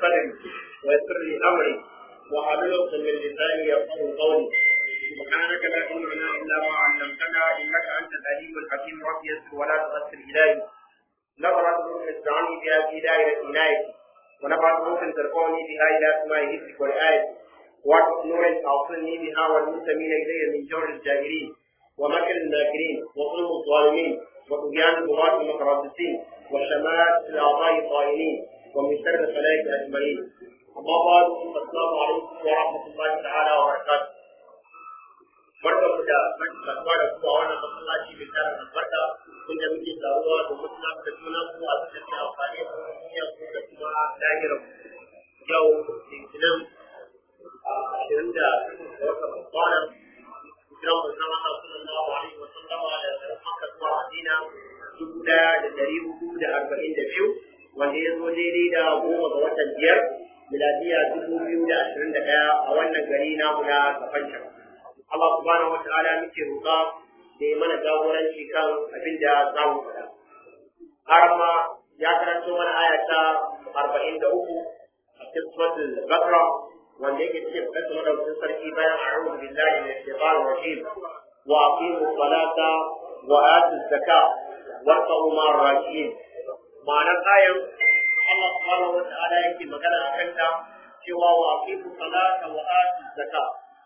صدري ويسر لي امري واحلل عقدة من لساني يفقهوا قولي سبحانك لا علم لنا الا ما علمتنا انك انت العليم الحكيم رب يسر ولا تغسل الهي نظرت روح استعني بها في دائرة عنايتي ونفعت روح ترفعني بها الى سماء حفظك والآية وعطف نور توصلني بها والمنتمين الي من جور الجاهلين ومكر الماكرين وظلم الظالمين وطغيان البغاة المتربصين وشماتة الأعضاء الطائلين ومن شر الخلائق أجمعين أما بعد السلام عليكم ورحمة الله تعالى وبركاته barkan mu da kasuwa da kuma wannan masallaci mai tara albarka kun da muke taruwa da mutuna da juna ku a cikin amfani da duniya ku da kuma lahirar yau litinin ashirin da wata babbanan hijiran manzon Allah sallallahu alaihi wa sallama da Makka zuwa Madina dubu daya da dari hudu da arba'in da biyu wanda ya zo daidai da goma ga watan biyar miladiya dubu biyu da ashirin da ɗaya a wannan gari namu na Kafancan. Allah subhanahu wa ta'ala muke roƙa da ya mana jagoranci kan abin da za mu faɗa. Har ma ya karanto mana aya ta arba'in da uku a cikin suratul Bakra wanda yake cikin fadar madaukakin sarki bayan a'udhu billahi minash shaitanir rajim wa aqimu salata wa atu zakka warqabu ma'ar rakiin ma'anar ayan Allah subhanahu wa ta'ala yake magana akan ta cewa wa aqimu salata wa atu zakka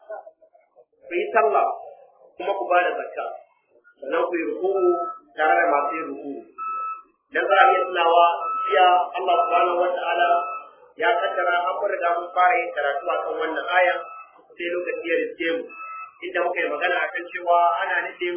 ku yi sallah kuma ku bada zakka sannan ku yi ruku'u tare da masu yin ruku'u dan za a iya tunawa jiya Allah subhanahu wa ta'ala ya kaddara an mun riga mun fara yin karatu a kan wannan aya sai lokaci ya riske mu inda muka yi magana akan cewa ana nufin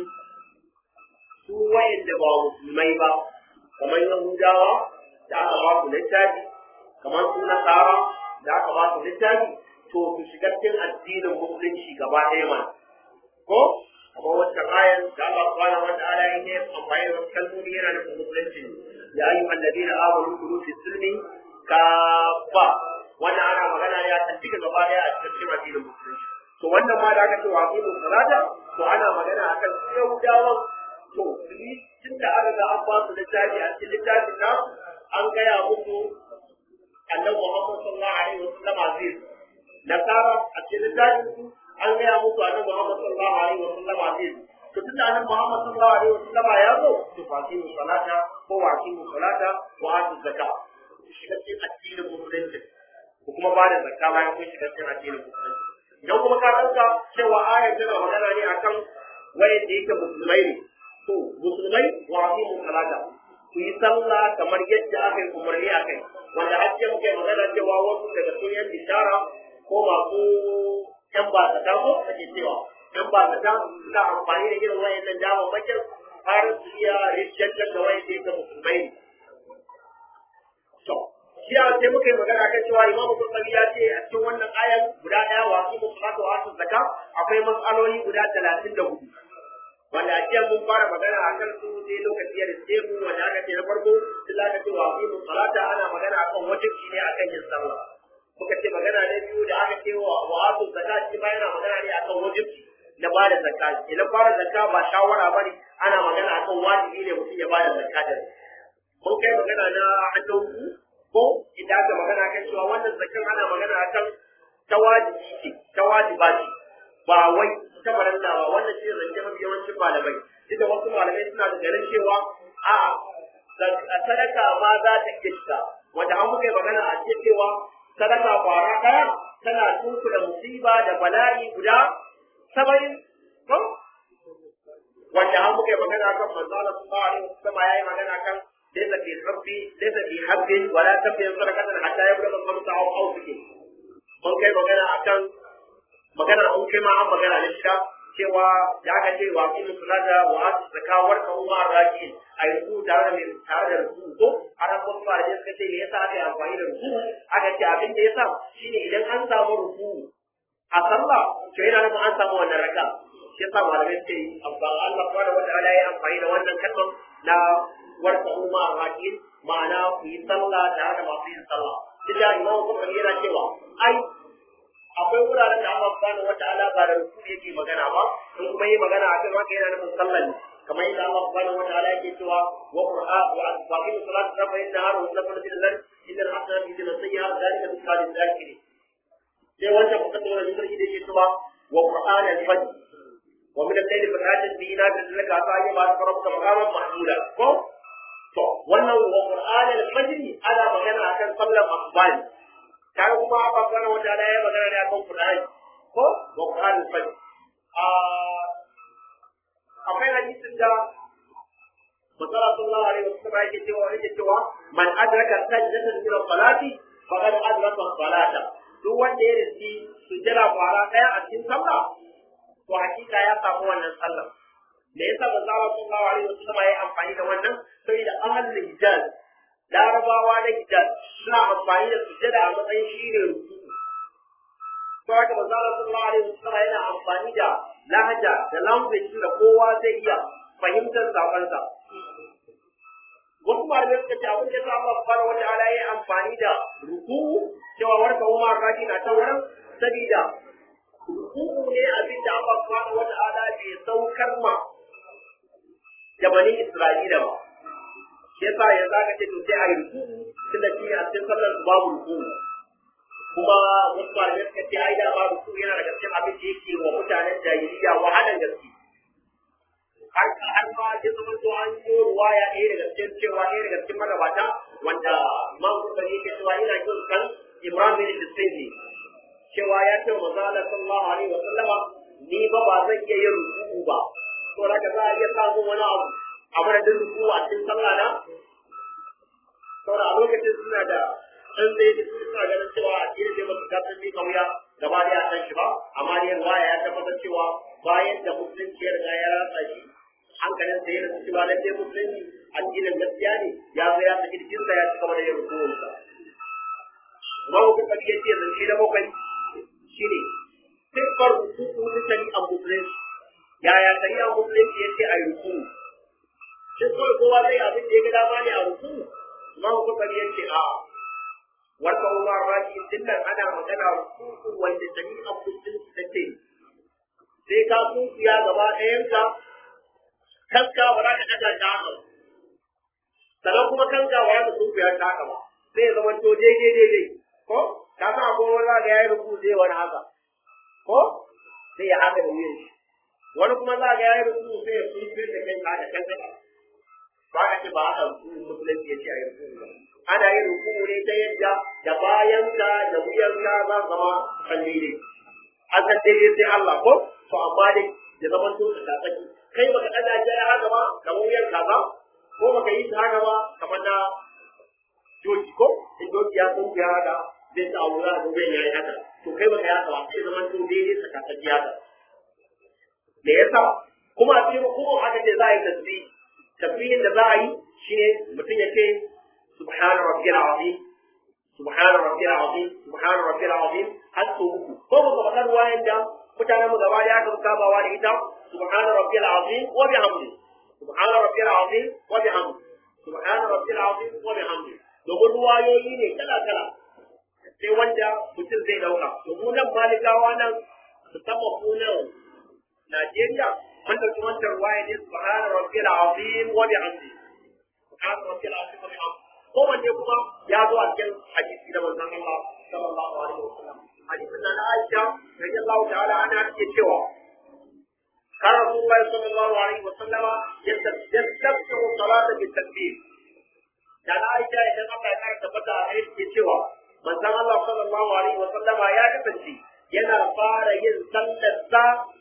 su wayanda ba musulmai ba kamar yahudawa da aka ba su littafi kamar su nasara da aka ba su littafi to su shiga cikin addinin musulunci gaba ɗaya mana ko kamar wancan ayan da Allah subhanahu wa ta'ala ya yi amfani da wasu kalmomi yana nufin musulunci ya ayyuhan ladina amanu kulu fi silmi kafa wannan ana magana ne a tafi gaba daya a cikin addinin musulunci to wannan ma da aka ce wa aqimu salata to ana magana akan su yahudawan to ni tun da aka ga an ba su littafi a cikin littafin na an gaya musu annabi Muhammad sallallahu alaihi wasallam zai nasara a cikin littafin su an gaya musu annabi Muhammad sallallahu alaihi wasallam zai to tunda annabi Muhammad sallallahu alaihi wasallam ya zo to fa aqimu salata ko wa aqimu salata wa atu zakat shiga cikin addinin musulunci ko kuma ba da zakka bayan kun shiga cikin addinin musulunci idan kuma ka ɗauka cewa ayar tana magana ne akan wayan da yake musulmai ne to musulmai wa aqimu salata ku yi sallah kamar yadda aka yi umarni a kai wanda har ce muke magana cewa wasu daga sun yan bishara ko masu yan basata ko ake cewa yan basata suna amfani da irin wayannan damammakin har su iya rijjantar da wayan da yake musulmai ne To, shi a sai muka yi magana kan cewa Imam Bukhari ya ce a cikin wannan ayan guda ɗaya wa su musulmatu wa su zakka akwai matsaloli guda talatin da hudu. Wanda a jiya mun fara magana a kan su sai lokaci ya riske mu wanda aka ce na farko sai za ka ce wa su musulata ana magana akan wajibci ne akan yin sallah. Muka ce magana na biyu da aka ce wa wa su zakka shi ma yana magana ne akan wajibci na ba da zakka. Idan ba da zakka ba shawara ba ne ana magana akan wajibi ne mutum ya ba da zakka da mun kai magana na hannun ko idan aka magana kan cewa wannan zakin ana magana akan ta wajibi ce ta wajiba ce ba wai ta baranda ba wannan shi zance mafi yawancin malamai duk da wasu malamai suna da ganin cewa a sadaka ma za ta kista wanda an muka magana a ce cewa sadaka kwara ɗaya tana tunkula musiba da bala'i guda saba'in ko wanda an muka magana kan manzo Allah sallallahu alaihi wasallam yayi magana kan ليس في حب ليس في حب ولا تبين صدقة حتى يبلغ الخمسة أو أو سكين mun kai magana akan magana mun kai ma an magana ne shiga cewa da aka ce wa qimu salata wa atu zakawar ka umma raki ai ruku tare da mai tare da ruku ko har an wasu fara suka ce me yasa aka yi amfani da ruku aka ce abin da yasa shine idan an samu ruku a sallah to yana nufin an samu wannan raka shi yasa malamai suke yi amfani Allah subhanahu wa ta'ala ya amfani da wannan kalmar na warka umma rakin ma'ana ku yi sallah tare da masu yin sallah duk da imamu kuma yana cewa ai akwai wuraren da Allah subhanahu wataala ba da ruku yake magana ba in kuma yi magana akan haka yana nufin sallah ne kamar yadda Allah subhanahu wa ta'ala yake cewa wa qur'an wa aqimi salata rafa inna har wa sallu bil lan inna al hasanati yudhibna sayyi'at dhalika dhikra lil zakirin sai wanda kuka tsora da sarki da yake cewa wa qur'an al fajr wa min al layli fatahajjat bihi nafilatan laka fa ayyama rabbuka maqaman mahmuda ko to wannan wa qur'an al fajr ana magana akan sallar asubahi kaga kuma Allah subhanahu wa ta'ala ya magana ne akan qur'ani ko wa qur'an al fajr akwai hadisin da Masala sallallahu alaihi wasallam yake cewa yake cewa man adraka sajdatan min salati faqad adraka salata duk wanda ya riski sujjada kwara daya a cikin sallah to hakika ya samu wannan sallah me yasa Masala sallallahu alaihi wasallam ya amfani da wannan sai da ahlul hijaz larabawa na hijaz suna amfani da sujjada a matsayin shine ruku to haka Masala sallallahu alaihi wasallam yana amfani da lahaja da language da kowa zai iya fahimtar sakonsa. Wasu malamai suka ce abin da sa Allah subhanahu wata'ala ya amfani da ruku cewa warka umar raji na ta wurin sabida ruku ne abin da Allah subhanahu wata'ala bai saukar ma da bani Isra'ila ba. Shi yasa yanzu aka ce to sai a yi ruku tunda shi a cikin sallar su babu ruku. kuma wasu malamai suka ce ai da ba ruku yana daga cikin abin da yake wa mutanen jahiliya wahalan gaske har har ma ya zama to an yi ruwaya ɗaya daga cikin cewa ɗaya daga cikin magabata wanda imam Bukhari yake cewa ina jin kan Ibrahim bin Hussein ne cewa ya ce wa manzo sallallahu alaihi wa sallama ni ba ba zan iya yin ruku ba to daga za a iya samun wani abu a madadin ruku a cikin sallah na saboda a lokacin suna da an zai da su suna ganin cewa a cikin da masu gasar bi kauya gaba da kan shi ba amma dai waya ya tabbatar cewa bayan da musulunci ya riga ya ratsa shi hankalin sa yana cewa lalle musulunci addinin gaskiya ne ya zo ya saki jikinsa ya ci gaba da yin rukunsa kuma ku kabi yace zance da bakwai shine siffar rukuku ta shari'ar musulunci yaya shari'ar musulunci yace a yi ruku shin kawai kowa zai abin da ya ga dama ne a ruku kuma ku kabi yace a'a wata umar raji dinnan ana magana kuku wanda shari'a musulunci ta ce sai ka kuku ya gaba ɗayanka kanka ba za ka ɗaga ta haka sannan kuma kanka ba za ka kuku ya ta haka ba sai ya zama to daidai daidai ko ka san akwai wani za ka yayi rubu zai wani haka ko sai ya haka da wuyan shi wani kuma za ka yayi rubu sai ya kuku da kai ka da kanka ba ka ce ba haka musulunci ya ce a yi rubu ba ana yin ruku'u ne ta yadda da bayanka da wuyanka za su zama kan daidai an san daidai sai Allah ko to amma dai da zaman to ka tsaki kai baka ɗaga shi ya haka ba kamar wuyan kaza ko baka yi ta haka ba kamar na doki ko in doki ya tsunku ya haka zai sa wura da wuyan ya yi haka to kai baka yi haka ba sai zaman to daidai ka tsaki haka me yasa kuma a cikin kuma haka ce za a yi tasbih tasbihin da za a yi shine mutum ya ce سبحان ربي العظيم سبحان ربي العظيم سبحان ربي العظيم har sau uku ko ba ka faɗa ruwayan da mutanen mu gaba ya kan kabawa da ita subhana rabbil azim wa bihamdi subhana rabbil azim wa bihamdi subhana rabbil azim wa bihamdi domin ruwayoyi ne kala kala sai wanda mutum zai dauka domin nan malikawa nan musamman ku nan Najeriya mun dauki wancan ruwaya ne subhana rabbil azim wa bihamdi subhana rabbil azim wa bihamdi kowanne kuma ya zo a cikin hadisi da manzon Allah sallallahu alaihi wasallam hadisin da Aisha radiyallahu ta'ala anha take cewa كان رسول الله صلى الله عليه وسلم يستفتح الصلاة بالتكبير dan Aisha idan Allah ya kara tabbata a gare ke cewa manzon Allah sallallahu alaihi wa sallama ya kasance yana fara yin sallarsa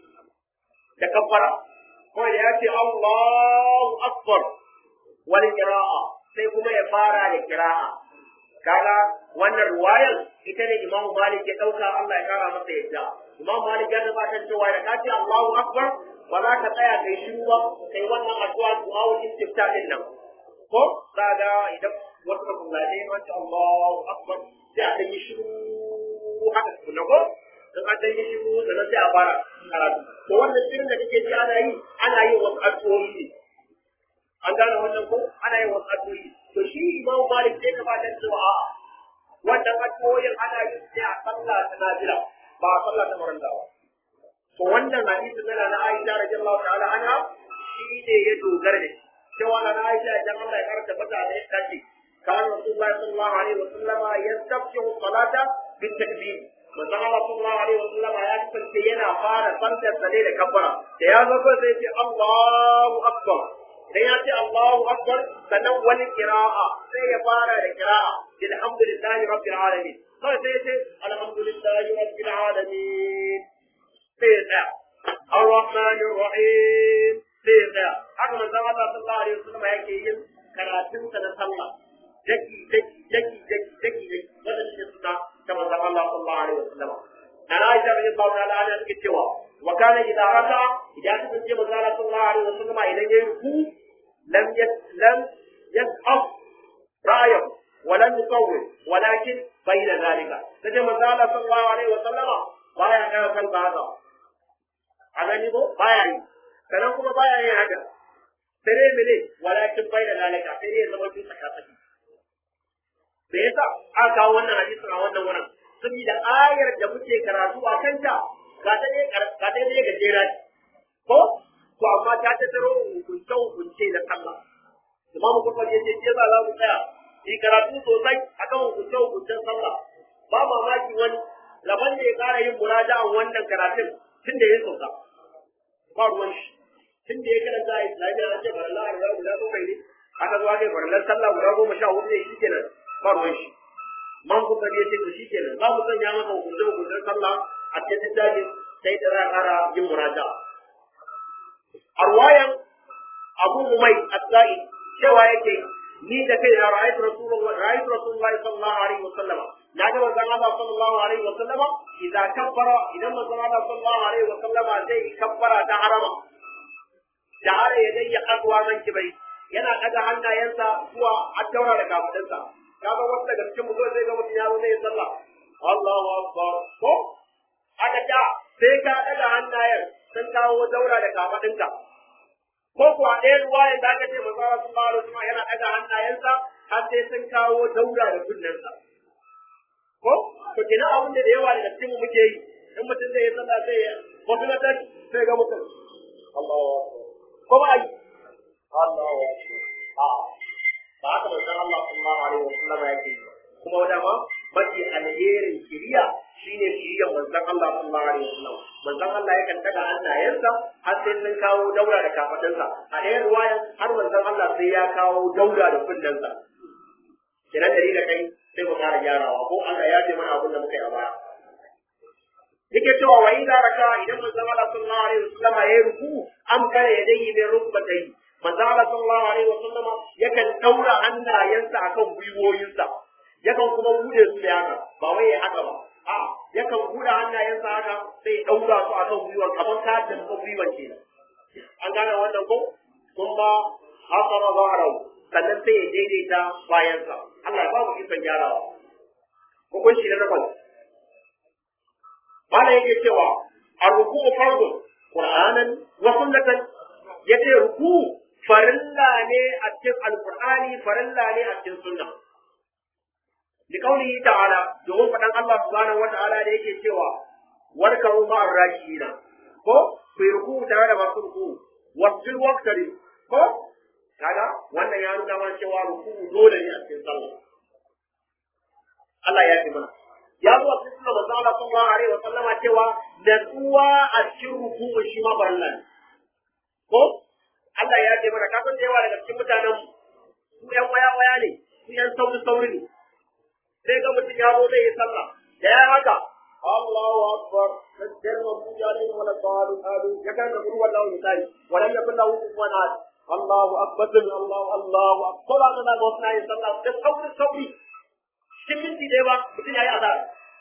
da kafara ko da ya ce Allahu akbar wal qira'a sai kuma ya fara da qira'a kaga wannan ruwayar ita ne Imam Malik ya dauka Allah ya kara masa yadda Imam Malik ya tabbatar cewa da kace Allahu akbar ba za ka tsaya kai shiru ba kai wannan addu'a du'a istifta din nan ko kaga idan wasu kullade wanda Allahu akbar sai a yi shiru haka kuma ko in an dan yi shiru sannan sai a fara karatu to wannan shirin da kake ji ana yi ana yin wasu addu'o'i ne an gane wannan ko ana yin wasu addu'o'i to shi Imam Malik sai ka ba da cewa a'a wannan addu'o'in ana yin sai a sallah ta nafila ba a sallah ta maranda ba to wannan hadisi na na Aisha radiyallahu ta'ala anha shi ne ya dogara da shi cewa na Aisha idan Allah ya karanta fata da ita ce kan Rasulullah sallallahu alaihi wa sallama yastaftihu salata bil takbir manzon Allah sallallahu alaihi wa sallama ya kasance yana fara sallar sa ne da kabbara da ya zo sai ya ce Allahu akbar sai ya ce Allahu akbar sannan wani kira'a sai ya fara da kira'a alhamdulillahi rabbil alamin sai sai ya ce alhamdulillahi rabbil alamin sai ya tsaya الرحمن الرحيم sai ya tsaya haka manzon Allah sallallahu alaihi wasallam yake yin karatun sa na sallah daki daki daki daki daki daki wannan shi suna ta manzon Allah sallallahu alaihi wasallam dan Aisha radiyallahu ta'ala anha take cewa wa kana idza raka idan ka ce manzon Allah sallallahu alaihi wasallam idan yayi ruku lam yas lam yas'af ra'ayahu wa lam yusawwir walakin bayna zalika sai manzon Allah sallallahu alaihi wasallam baya kana kan haka a gani ko baya yi sannan kuma baya yin haka sai dai mene walakin bai da lalaka sai dai ya zama bin tsaka tsaki me yasa aka kawo wannan hadisin a wannan wurin saboda ayar da muke karatu a kanta ga ta ne ga ta ne gajera ce ko to amma ta tattaro hukunce hukunce na sallah imamu kuma ya ce ke za mu tsaya yi karatu sosai akan hukunce hukuncen sallah ba mamaki wani laban da ya kara yin muraja'an wannan karatun tun da ya sauka ba ruwan shi tun da ya karanta a islamiyya an ce farallan arza guda bakwai ne aka zo aka yi farallan sallah guda goma sha hudu ne shi kenan ba ruwan shi man kuka ya ce to shi kenan za mu sanya masa hukunce hukuncen sallah a cikin littafin sai da za a kara yin muraja arwayan abu mumai as-sa'id cewa yake ni da kai na ra'aytu rasulullahi ra'aytu rasulullahi sallallahu alaihi wasallam na ga manzon Allah sallallahu alaihi wasallam idan kabbara idan manzon Allah sallallahu alaihi wasallam zai kabbara ta harama da are ya dai akwa man kibai yana daga hannayensa zuwa addaura da kafadinsa kaga wanda daga cikin mutum zai ga mutum ya zo zai sallah Allahu akbar ko aka ta sai ka daga hannayen sun kawo daura da kafadinka ko kuwa ɗaya ruwayan da aka ce manzon Allah sallallahu alaihi wasallam yana daga hannayensa har sai sun kawo daura da kunnensa ko to kina abin da yawa daga cikin mu muke yi in mutum zai yi sallah sai ya wasu na tashi sai ga mutum Allahu akbar ko ba yi Allahu akbar a ba haka manzon Allah sallallahu alaihi wasallam yake yi kuma wanda ma mafi alherin shiriya shine shiriyar manzon Allah sallallahu alaihi wasallam manzon Allah yakan daga hannayensa har sai sun kawo daura da kafadinsa a ɗayan ruwayan har manzon Allah sai ya kawo daura da kunnensa kenan dari da kai sai mu fara gyarawa ko Allah ya ce mana abin da muka yi a baya yake cewa wa idza raka idan manzo Allah sallallahu alaihi wasallam ya ruku am kana yadayhi bi rukbatai manzo Allah sallallahu alaihi wasallam yakan daura hannayensa akan gwiwoyinsa yakan kuma bude su da haka ba wai ya haka ba a yakan bude hannayensa haka sai daura su akan gwiwar kamar ka da gwiwar kenan an gane wannan ko kuma hasara zaharahu sannan sai ya daidaita bayansa Allah ya ba mu ikon gyarawa hukunci na takwas Bala yake cewa a ruku fardun Qur'anan wa sunnatan yace ruku farilla ne a cikin alqur'ani farilla ne a cikin sunna li qawlihi ta'ala domin fadan Allah subhanahu wa ta'ala da yake cewa warkaru ma'ar rakina ko ku yi ruku tare da masu ruku wasjud waqtari ko kaga wannan ya nuna mana cewa ruku dole ne a cikin sallah Allah ya fi mana ya zo a cikin manzo Allah sallallahu alaihi wa sallama cewa natsuwa a cikin ruku shi ma barna ne ko Allah ya ce mana kasan da yawa daga cikin mutanen su yan waya waya ne su yan sauri sauri ne sai ga mutum ya zo zai yi sallah da ya haka Allahu akbar sajjar wa buja ne wala qalu qalu ya kan da ruwa Allah misali wala ya kullu kufuwan ahad Allahu akbar Allahu Allahu akbar ana ga wasu na yin sallah da sauri sauri cikin minti ɗaya ba mutum ya yi azara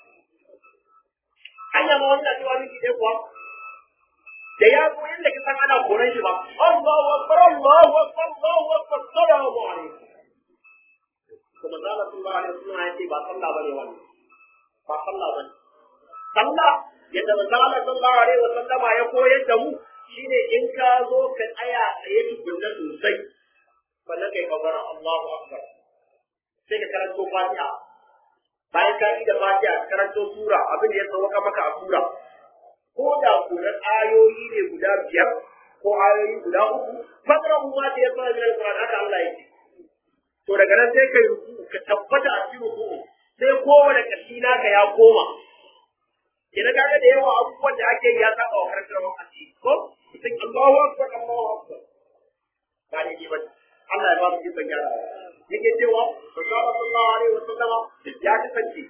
hanya ma wani na cewa minti ɗaya kuwa da ya zo yadda ka san ana koran shi ba Allahu akbar Allahu akbar Allahu akbar salamu alaikum kuma zalla sallallahu alaihi wasallam ya ce ba sallah bane wannan ba sallah bane sallah yadda manzala sallallahu alaihi wasallam ya koyar da mu shine in ka zo ka tsaya tsaye tukunna sosai sannan kai kabara Allahu akbar sai ka karanto Fatiha bayan ka yi da Fatiha ka karanto sura abin da ya sauka maka a sura ko da kuran ayoyi ne guda biyar ko ayoyi guda uku fakrahu ma ta yasa min alquran haka Allah ya ce to daga nan sai kai ruku ka tabbata a cikin ruku sai kowane kashi naka ya koma idan kaga da yawa abubuwan da ake yi ya saba wa karantar wa asiri ko sai Allahu akbar Allahu akbar ba ne ki ba Allah ya ba mu ikon gyara yake cewa Rasulullah sallallahu alaihi wasallam ya kasance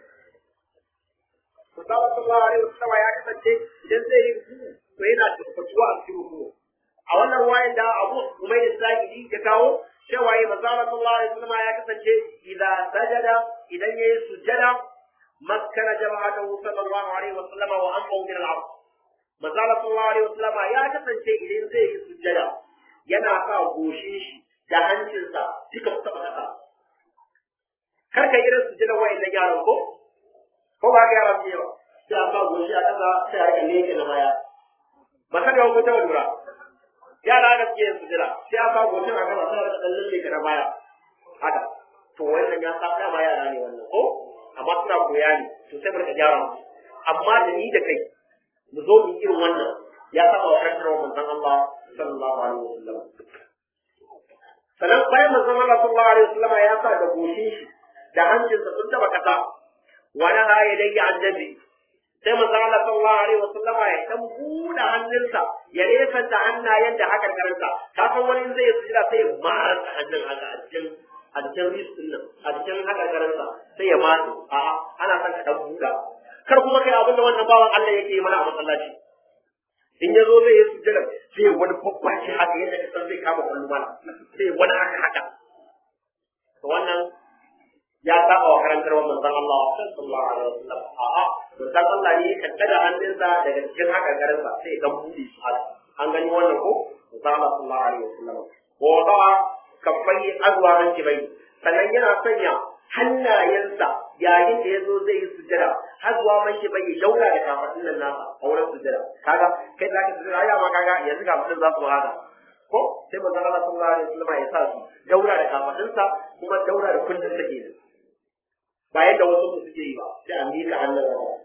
Rasulullah sallallahu alaihi wasallam ya kasance idan zai yi ruku to yana tabbatuwa a cikin ruku a wannan ruwayan da Abu Umayr Sa'idi ya kawo cewa yi manzala sallallahu alaihi wasallam ya kasance idan sajada idan yayi sujjada makkana jama'atahu sallallahu alaihi wasallam wa anfahu min al-ard manzala sallallahu alaihi wasallam ya kasance idan zai yi sujjada yana sa goshin shi da hancinsa duka su taba kasa kar ka irin sujjada wa'annan yaran ko ko ba ga yaran biyu sai a sa goshi a kasa sai a rika leke na baya ba ka ga ko ta lura yara da suke yin sujira sai ya kawo goshin a gaba sai da kallon leka na baya haka to wannan ya sa dama yara ne wannan ko amma suna koya ne to sai barka gyara musu amma da ni da kai mu zo mu irin wannan ya saba wa karantar wa manzon Allah sallallahu alaihi wasallam sannan bayan manzon Allah sallallahu alaihi wasallam ya sa da goshin shi da hancinsa sun taba kasa wani ha ya dai annabi sai manzo Allah sallallahu alaihi wasallam ya dan buɗe hannunsa ya resanta hannayen da haka karanta ka san wani zai sujira sai ya mara hannun haka a cikin a cikin riskin nan a cikin haka karanta sai ya matsu a'a ana son ka dan buɗa kar kuma kai abin da wannan bawan Allah yake yi mana a masallaci in ya zo zai yi sujjada sai wani babban shi haka yadda ka san zai kama kwallo mana sai wani haka haka to wannan ya saba wa karantar manzon Allah sallallahu alaihi wasallam a'a manzon Allah ne kan daga hannunsa daga cikin haka garinsa sai dan bude su haka an gani wannan ko manzon Allah sallallahu alaihi wasallam ko da kafai azwa man kibai sannan yana sanya hannayensa yayin da ya zo zai yi sujjada har zuwa man kibai ya daura da kafadun nan nasa a wurin sujjada kaga kai zaka sujjada ya ma kaga yanzu kafadun za su haka ko sai manzon Allah sallallahu alaihi wasallam ya sa su daura da kafadunsa kuma daura da kullun sa kenan ba yadda wasu su suke yi ba sai a miƙa hannun gaba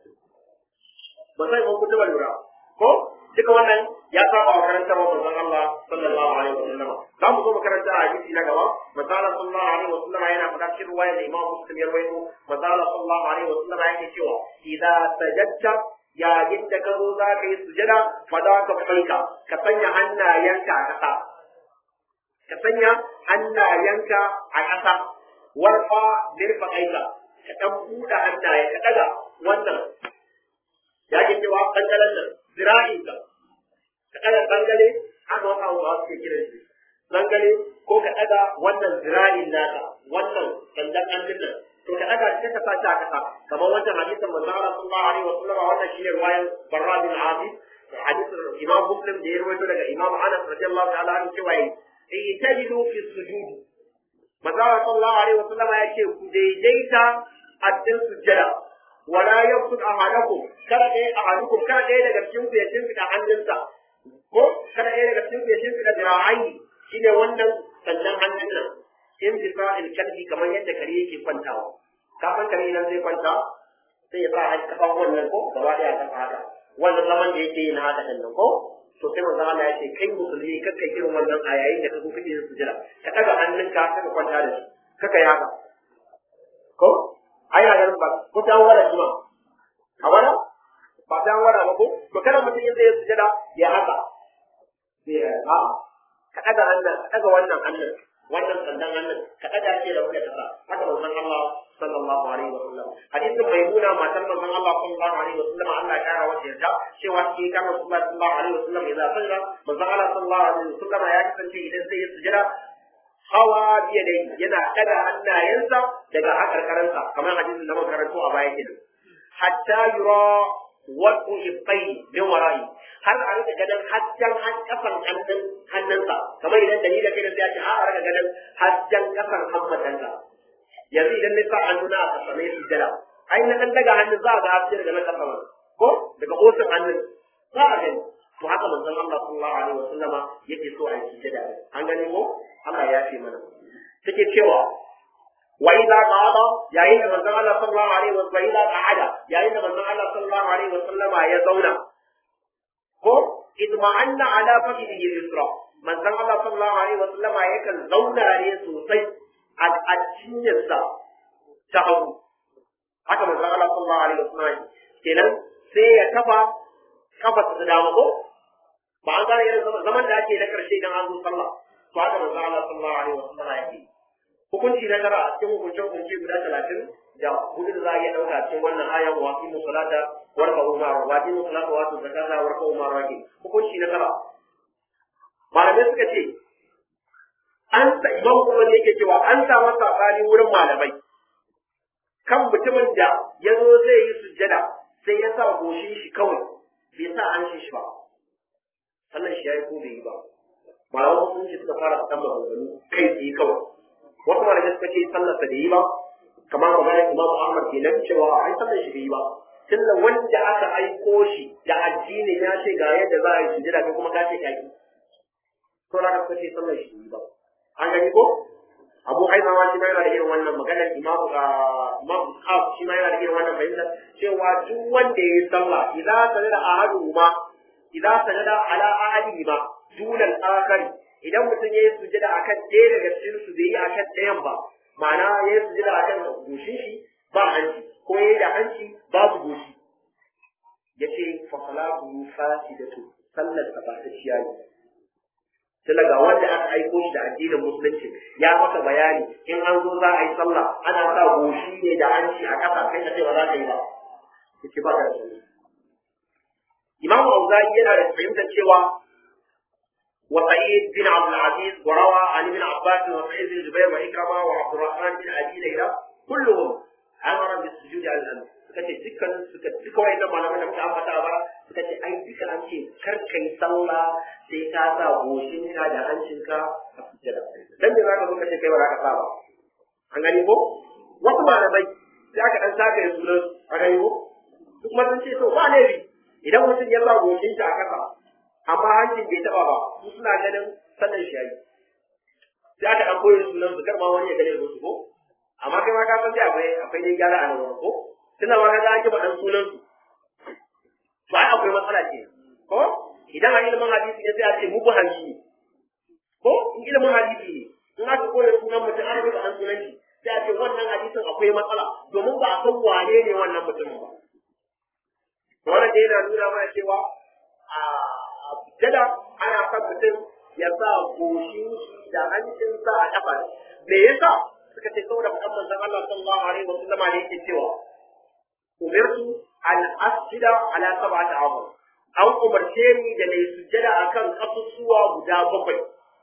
ba sai kun kutuba lura ko duka wannan ya saba wa karantar wa manzon Allah sallallahu alaihi wa sallam za mu zo mu karanta a hadisi na gaba manzon Allah sallallahu alaihi wa sallam yana faɗa cikin ruwaya da Imam Muslim ya rawaito manzon Allah sallallahu alaihi wa sallam yake cewa idza sajadta yayin da ka zo za ka yi sujada fa za ka faika ka sanya hannayenka a ƙasa ka sanya hannayenka a ƙasa warfa mirfaqaika ka ɗan buɗe hannaye ka ɗaga wannan ya ke cewa ɓangaren nan zira'in ka ka ɗaga ɓangare haka wata hausawa suke kiran shi ɓangare ko ka ɗaga wannan zira'in naka wannan sandan hannun nan to ka ɗaga shi ka sa shi a ƙasa kamar wancan hadisin manzo Allah sallallahu alaihi wa sallam wannan shine ruwayan Barra bin Azib hadisin Imam Muslim da ya rawaito daga Imam Anas radiyallahu ta'ala anhu cewa yi tajidu fi sujudi manzo Allah sallallahu alaihi wa sallam ya ce ku daidaita a cikin sujjada wala yabsut ahadakum kada dai ahadukum kada dai daga cikin ku ya shimfida hannunsa ko kada dai daga cikin ku ya shimfida dira'ai shine wannan sannan hannun nan in bisa kalbi kamar yadda kare yake kwantawa ka san kare idan zai kwanta sai ya sa har kafan wannan ko gaba daya kan haka wannan zaman da yake yi na haka din ko to sai manzo Allah ya ce kai musulmi kakka irin wannan a yayin da ka zo kake yin sujjada ka daga hannunka ka kwanta da shi kaka yi haka ko ai na ganin ba ko ta wara jima a wara ba ta wara ba ko to kada mutum ya zai sujada ya haka sai a ka daga hannun ka daga wannan hannun wannan sandan hannun ka daga shi da wanda kasa haka manzon Allah sallallahu alaihi wa sallam hadisin maimuna matar manzon Allah sallallahu alaihi wa sallam Allah ya kara wata yarda cewa shi kan Rasulullah sallallahu alaihi wa sallam idan sajada manzon Allah sallallahu alaihi wa sallam ya kasance idan zai yi sujada hawa biya dai yana kada hannayensa daga hakarkaransa kamar hadisin da muka karanto a baya kenan hatta yura wadu ibai min wara'i har a rika ganin hasken kafan hannun hannunsa kamar idan da ni da kai da sai ya ce har a rika ganin hasken kafan hammatansa yanzu idan na sa hannuna a kasa mai sujjada ai na dan daga hannun za a ga haske daga na kasa ko daga osin hannun za a gani to haka manzon Allah sallallahu alaihi wasallama yake so a yi sujjada an gani ko Allah ya fi mana take cewa wa idza qada yayin da manzon Allah sallallahu alaihi wa sallam idza qa'ada yayin da manzon Allah sallallahu alaihi wa sallama ya zauna ko idma'anna ala fakhihi yusra manzon Allah sallallahu alaihi wasallam yakan zauna ne sosai a cinyarsa ta hagu haka manzon Allah sallallahu alaihi wasallam kenan sai ya kafa kafa ta dama ko ba an gane irin zaman da ake na karshe idan an zo sallah to haka manzon Allah sallallahu alaihi wasallam yake hukunci na tara a cikin hukuncin hukunci guda talatin da hudu da za a iya ɗauka cikin wannan ayan wa fi musalata warka umar wa fi musalata wa zakata warka umar wake hukunci na tara malamai suka ce an sa imam kuma ne yake cewa an samu sabani wurin malamai kan mutumin da ya zo zai yi sujjada sai ya sa goshin shi kawai bai sa hancin shi ba sannan shi ya yi ko bai yi ba malaman musulunci suka fara fitan maganganu kai tsaye kawai wasu malamai suka ce sallarsa da yi ba kamar maganar imamu ahmad kenan cewa ai sallar shi bai yi ba tunda wanda aka aiko shi da addinin ya ce ga yadda za a yi sujjada kai kuma ka ce ka yi to na ka ce sallar shi bai yi ba an gani ko abu haifa ma shi ma yana da irin wannan maganar imamu imamu kaf shi ma yana da irin wannan fahimta cewa duk wanda ya yi sallah idan sanada ahaduhuma idan sanada ala ahadihima dunal akhari idan mutum ya yi sujada akan ɗaya daga cikin su bai yi akan ɗayan ba ma'ana ya yi sujada akan goshin shi ba hanci ko ya yi da hanci babu goshi ya ce fa salatu fasidatu sallar sa ba ta ciya ne tunda ga wanda aka aiko shi da addinin musulunci ya maka bayani in an zo za a yi sallah ana sa goshi ne da hanci a ƙasa kai ka ce ba za ka yi ba yace ba ka da sunni Imam Auza'i yana da fahimtar cewa وسعيد بن عبد العزيز وروى عن ابن عباس وسعيد بن جبير وإكرمة وعبد الرحمن بن أبي ليلى كلهم أمر بالسجود على الأمر suka ce dukkan suka duka wayannan malaman da muka ambata ba suka ce ai duka an ce kar kai sallah sai ka sa goshinka da hancinka a sujjada dan da zaka zo ka ce kai ba za ka sa ba an gani ko wasu malamai sai aka dan saka ya sunan a gani ko duk ma sun ce to ba ne idan mutum ya sa goshin shi a kasa amma hancin bai taba ba su suna ganin sallan shi yayi sai aka dan koyi sunan su karma wani ya gane su ko amma kai ma ka san sai akwai akwai dai gyara a nan wurin ko tunda ma kaga an kiba dan sunan su to ai akwai matsala ce ko idan a ilimin hadisi ne sai a ce muku hanci ko in ilimin hadisi ne in aka koyi sunan mutum an rubuta dan sunan shi sai a ce wannan hadisin akwai matsala domin ba a san wane ne wannan mutumin ba wannan dai yana nuna mana cewa a jada ana son mutum ya sa goshin da hancinsa a kafa me yasa suka ce saboda faɗan manzon Allah sallallahu alaihi wa sallama ne yake cewa umirtu an asjida ala sab'ati a'zam an umarce ni da nayi sujjada akan kasusuwa guda bakwai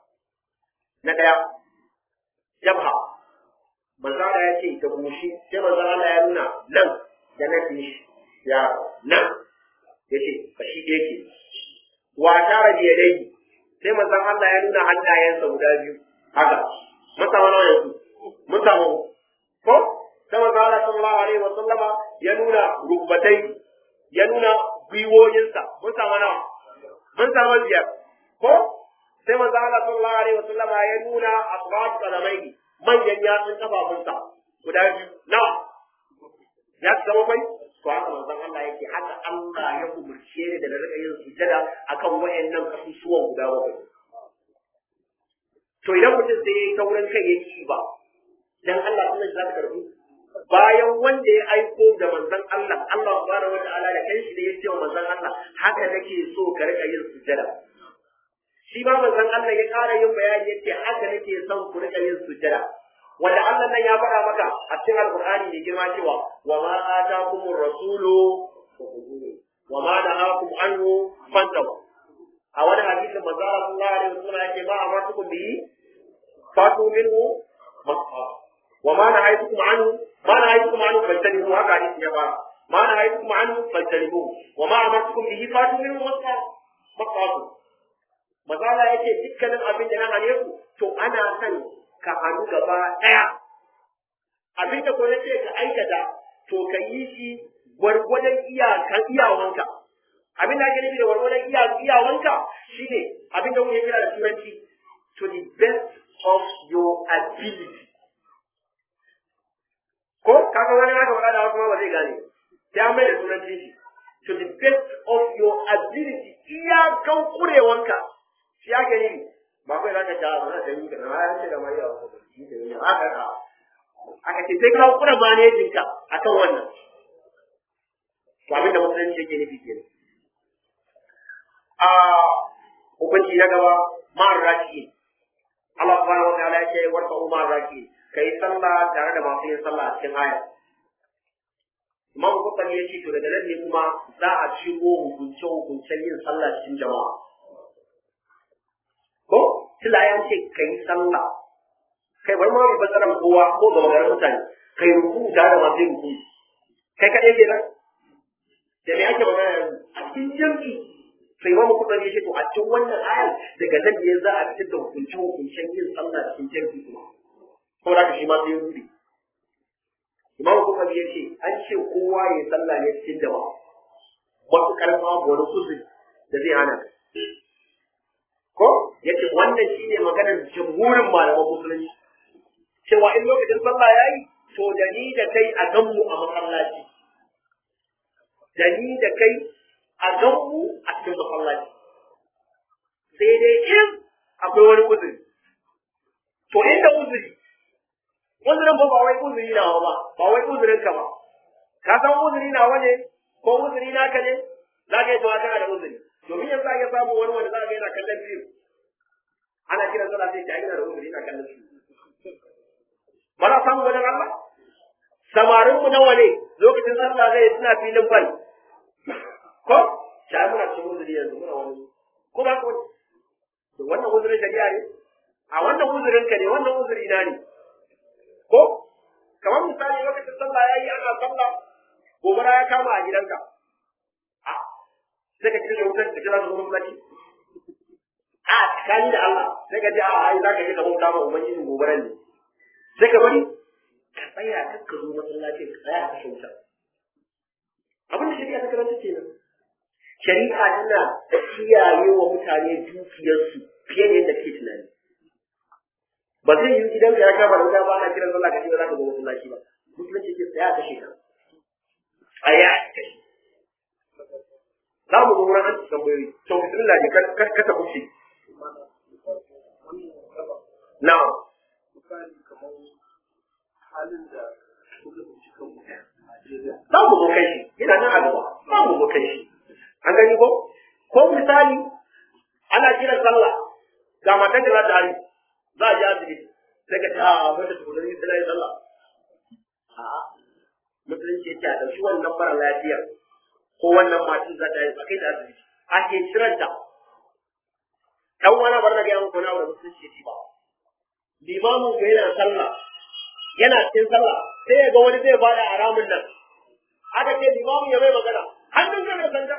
na daya jabha manzo Allah ya ce da goshi sai manzo Allah ya nuna nan da nan shi ya nan yace kashi ɗaya ke wa tara da yadai sai manzon Allah ya nuna hannayensa guda biyu haka mun samu nawa yanzu mun samu ko sai manzon Allah sallallahu alaihi wa sallama ya nuna rukbatai ya nuna gwiwoyinsa mun samu nawa mun samu biyar ko sai manzon Allah sallallahu alaihi wa sallama ya nuna asbat qalamai manyan yatsun kafafunsa guda biyu nawa ya zama bai to haka manzon Allah yake haka Allah ya umurce ni da na rika yin sujada akan wayannan kasusuwan guda bakwai to idan mutum sai yayi taurin kai yake ba dan Allah sunan za ta karbi bayan wanda ya aiko da manzon Allah Allah subhanahu wataala da kanshi da ya ce wa manzon Allah haka nake so ka rika yin sujada shi ba manzon Allah ya ƙara yin bayani yace haka nake son ku rika yin sujada wanda Allah nan ya faɗa maka a cikin Alƙur'ani mai girma cewa wa ma atakumur rasulu wa ma nahakum anhu fantahu a wani hadisin manzo Allah sallallahu alaihi wasallam yake ma amartukum bihi fatu minhu masfa wa ma nahaytukum anhu ma nahaytukum anhu fajtanibu haka hadisin ya fara ma nahaytukum anhu fajtanibu wa ma amartukum bihi fatu minhu masfa masfa manzo Allah yake dukkanin abin da na hane ku to ana son ka hannu gaba ɗaya abin da kuma ce ka aikata to ka yi shi gwargwadon iyakan iyawanka abin da ake nufi da gwargwadon iyawanka shine abin da muke kira da turanci to the best of your ability ko kaga wani haka faɗa da kuma ba zai gane sai an mai da turanci shi to the best of your ability iyakan kurewanka shi ya gani ba kai zaka ja ba da yi kana ya ce da mai yawa ko shi da yi aka ka aka ce sai ka kura manejin ka akan wannan to abin da musulunci yake nufi kenan a hukunci na gaba ma'ar raki Allah subhanahu wa ta'ala ya ce warka umar raki kai sallah tare da masu yin sallah a cikin aya Imam Bukhari ya ce to daga nan ne kuma za a shigo hukunce hukuncen yin sallah cikin jama'a ko tila ya ce kai sallah kai bar ma mai basaran kowa ko ga magaran mutane kai ruku tare da masu yin ruku kai kaɗai ke nan da me ake magana yanzu a cikin jam'i sai Imam Bukhari ya ce to a cikin wannan ayar daga nan ne za a fitar da hukunce hukuncen yin sallah cikin jam'i kuma saboda haka shi ma sai ya rubi Imam Bukhari ya ce an ce kowa ya sallah ne cikin jama'a matuƙar babu wani kuzuri da zai hana ka ko ya ce wannan shi ne maganar jamhurin malaman musulunci cewa in lokacin sallah ya yi to da ni da kai a ganmu a masallaci da ni da kai a ganmu a cikin masallaci sai dai in akwai wani uzuri to inda uzuri uzurin ba ba wai uzuri nawa ba ba wai uzurin ka ba ka san uzuri nawa ne ko uzuri naka ne za ka yi to kana da uzuri domin yanzu ake samu wani wanda za ka yana kallon biyu ana kiran sallah sai ta yana da uzuri yana kallon biyu ba za samu wajen Allah samarin mu nawa ne lokacin sallah zai suna filin bal ko ta muna cikin uzuri yanzu muna wani ko ba ko wannan uzurin shari'a ne a wannan uzurin ka ne wannan uzuri na ne ko kamar misali lokacin sallah ya yi ana sallah gobara ya kama a gidanka a sai ka kira wutar da kira zuwa masallaci a tsakani da Allah sai ka ji a ai za ka je ka bauta ma ubangijin gobaran ne sai ka bari ka tsaya kar ka zo masallaci ka tsaya ka kashe wutar abin da shari'a ta karanta kenan shari'a tana kiyaye wa mutane dukiyarsu fiye da yadda ke tunani ba zai yi gidan ya kama da wuta ba ana kiran sallah kace ba za ka zo masallaci ba musulunci ke tsaya kashe ka tsaya kashe za mu zo wurin an tambayoyi to bismillah ne kar ka ta kuce na'am za mu zo kai shi yana nan a gaba za mu zo kai shi an gani ko ko misali ana kiran sallah ga matan da za ta hari za a je asibiti sai ka ce a wanda tukunan yi sai sallah a musulunci ya ce a ɗauki wannan mara lafiyar ko wannan matan za ta yi a kai da asibiti a ke shiranta dan wani bar na ga yanku na wanda musulunci ya ba limamin ga yana sallah yana cikin sallah sai ya ga wani zai bada haramun nan aka ce limamin ya mai magana hannun ka mai sanda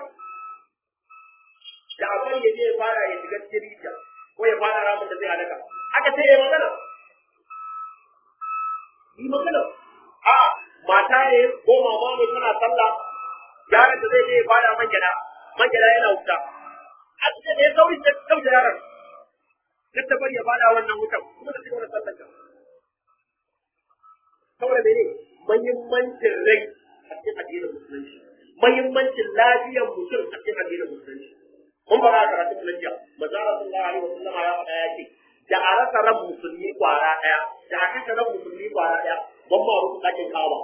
da abin ya je ya fara ya shiga cikin rijiya ko ya fara ramin da zai halaka aka ce ya magana yi magana a mata ne ko mama ne tana sallah yaron da zai je ya fara man gyada man gyada yana wuta a cikin da ya sauri ta kauce yaron duk ta bari ya fada wannan wutan kuma ta cigaba da sallar ta saboda mene mahimmancin rai a cikin addinin musulunci mahimmancin lafiyar mutum a cikin addinin musulunci mun fara karatu na jiya manzara sallallahu alaihi wasallam ya faɗa ya ce da a rasa ran musulmi kwara ɗaya da a kashe ran musulmi kwara ɗaya ban ma rufe ɗakin kawa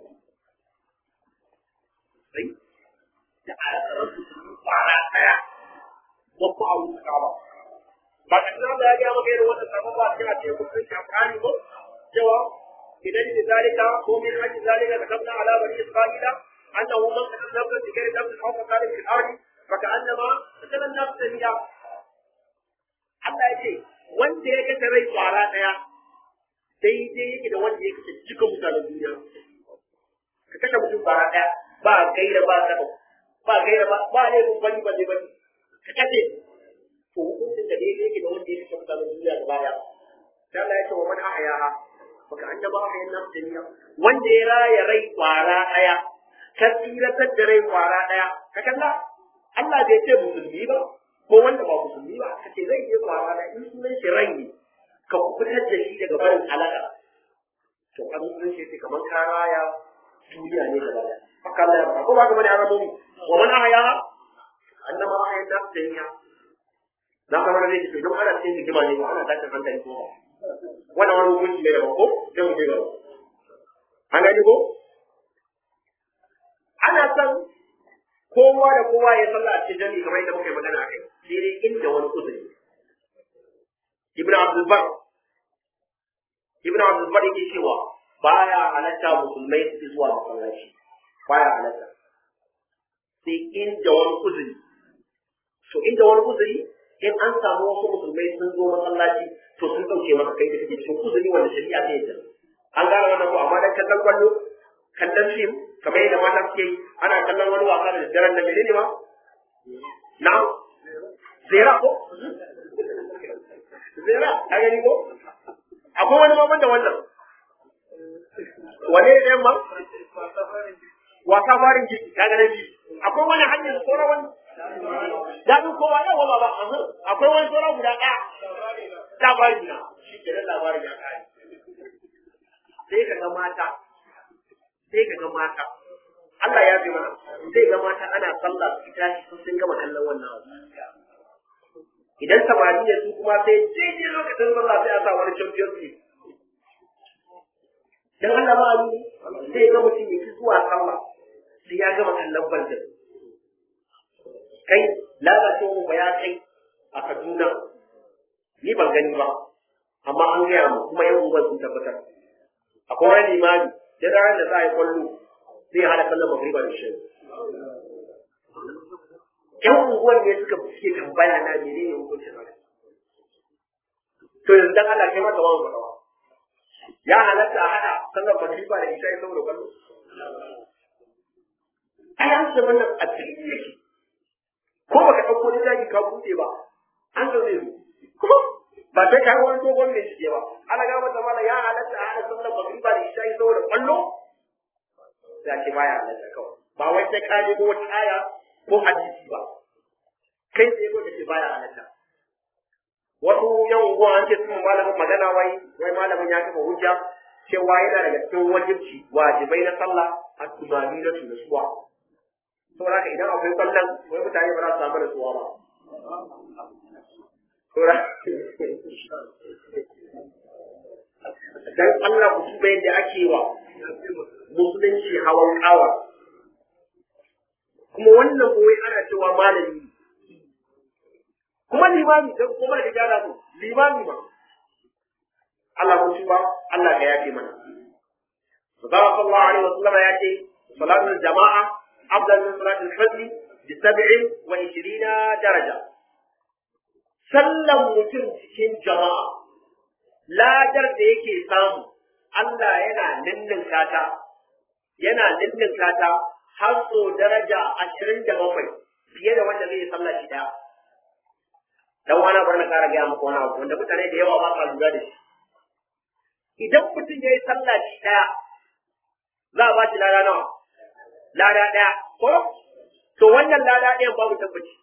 sai da a rasa ran musulmi kwara ɗaya ban ma rufe kawa ba ka tana da ya gaya maka irin wannan sabon ba cikin addinin musulunci a Qur'ani ko cewa idan da zalika ko min haji zalika da kabna ala bani isra'ila annahu man qatala nafsan bi ghairi nafsin aw fasadin fil ardi فكأنما مثلا النفس هي Allah ya ce wanda ya kashe rai kwara ɗaya daidai yake da wanda ya kashe cikin mutanen duniya ka kashe mutum kwara ɗaya ba gaira ba saba ba gaira ba ba ne mun bani bane bane ka kashe to hukuncin da daidai yake da wanda ya kashe mutanen duniya gaba ɗaya sai Allah ya ce wa man ahyaha baka annaba ahyan nafs dunya wanda ya raya rai kwara ɗaya ka tsiratar da rai kwara ɗaya ka kalla Allah bai ce musulmi ba ko wanda ba musulmi ba ka ce zai je kwara da in sunan shi rai ne ka fitar da shi daga barin halaka to an sunan shi ce kamar ka raya duniya ne gaba da haka Allah ya faɗa ko ba ka bane an rabu wa man ahya annama ahya ta dunya na kama da zai ce don ana cikin hikima ne ba ana tashin hankali ko ba wannan wani hukunci ne daban ko sai mu je gaba an gani ko ana son kowa da kowa ya sallah a cikin jami'i kamar yadda muka yi magana a kai sai dai inda wani uzuri ibn abdul bar ibn abdul bar yake cewa baya halatta musulmai su zuwa masallaci baya halatta sai inda wani uzuri to inda wani uzuri in an samu wasu musulmai sun zo masallaci to sun dauke maka kai da kake cikin uzuri wanda shari'a ta yadda an gane wannan ko amma dan kallon kwallo kallon fim kamar yadda mata suke yi ana kallon wani wasa da daren da menene ma na zera ko zera a gani ko akwai wani ma da wannan wane ne ma wasa farin jiki ka ga nabi akwai wani hanyar sauran wani daɗin kowa yawa ba ba akwai wani sauran guda ɗaya labarin na shi ke nan labarin ya kare sai ka ga mata sai ka ga mata Allah ya fi mana sai ga mata ana sallah su tashi sun sun gama kallon wannan abu idan samari ne su kuma sai daidai lokacin sallah sai a sa wani champion league dan Allah ba abu sai ga mutum ya fi zuwa sallah sai ya gama kallon bandin kai lalacewa ba ya kai a Kaduna ni ban gani ba amma an gaya mu kuma yan unguwar sun tabbatar akwai wani limami da ranar da za a yi kwallo zai hada kallon magriba da shi yan unguwar ne suka suke tambaya na menene hukuncin haka to yanzu dan Allah kai mata wani fadawa ya halatta a hada sallar magriba da isha saboda kwallo ai an ce wannan a cikin yake ko baka ɗauko da zaki ka buɗe ba an zo zai zo kuma ba sai ka wani dogon mai shige ba ana ga mata mala ya halatta a hada sallar magriba da isha saboda kwallo da ke baya halatta kawai ba wai sai ka nemo wata aya ko hadisi ba kai sai ko kace baya halatta wasu yan unguwa an ce sun malamin magana wai wai malamin ya kafa hujja cewa yana daga cikin wajibci wajibai na sallah a tunani na su nasuwa saboda haka idan akwai sallan wai mutane ba za su samu nasuwa ba dan Allah ku tuba yadda ake wa musulunci hawan kawa kuma wannan koyi ana cewa malami kuma limami dan kuma da gyara mu limami ba Allah mun tuba Allah ga yafe mana sallallahu alaihi wasallam ya ce salatul jama'a afdal min salatul fajr bi 27 daraja sallan mutum cikin jama'a ladar da yake samu Allah yana ninninka ta yana ninninka ta har so daraja ashirin da bakwai fiye da wanda zai yi sallah shi daya dan wani bar na kara gaya muku wani abu wanda mutane da yawa ba sa lura da shi idan mutum ya yi sallah shi daya za a ba shi lada nawa lada daya ko to wannan lada ɗayan babu tabbaci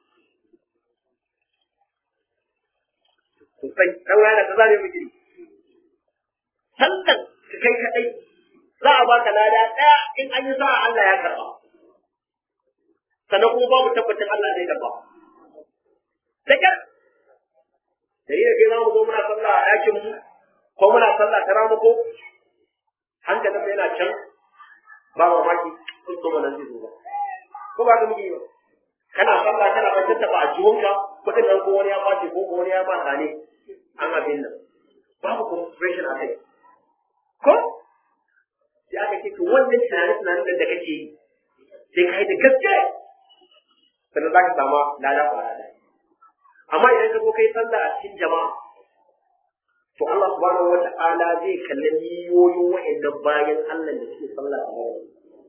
sosai dan wani da zare miki sallan ka kai kadai za a baka lada daya in an yi sa'a Allah ya karba sannan kuma babu tabbacin Allah zai karba dakar da yi da ke za mu zo muna sallah a ɗakin mu ko muna sallah ta ramuko hankalin yana can ba mamaki sun so mana zai zo ba ko ba ka muke yi ba kana sallah kana ban tattaba a jiwonka kuɗin nan ko wani ya ɓace ko ko wani ya ma ne an abin nan babu concentration a kai ko sai aka ce to wannan tunanin tunanin da kake yi sai ka yi da gaske sannan za ka samu lada kwara da amma idan ka zo kai sallah a cikin jama'a to Allah subhanahu wata'ala zai kalli niyoyin wa'annan bayan Allah da suke sallah a gaba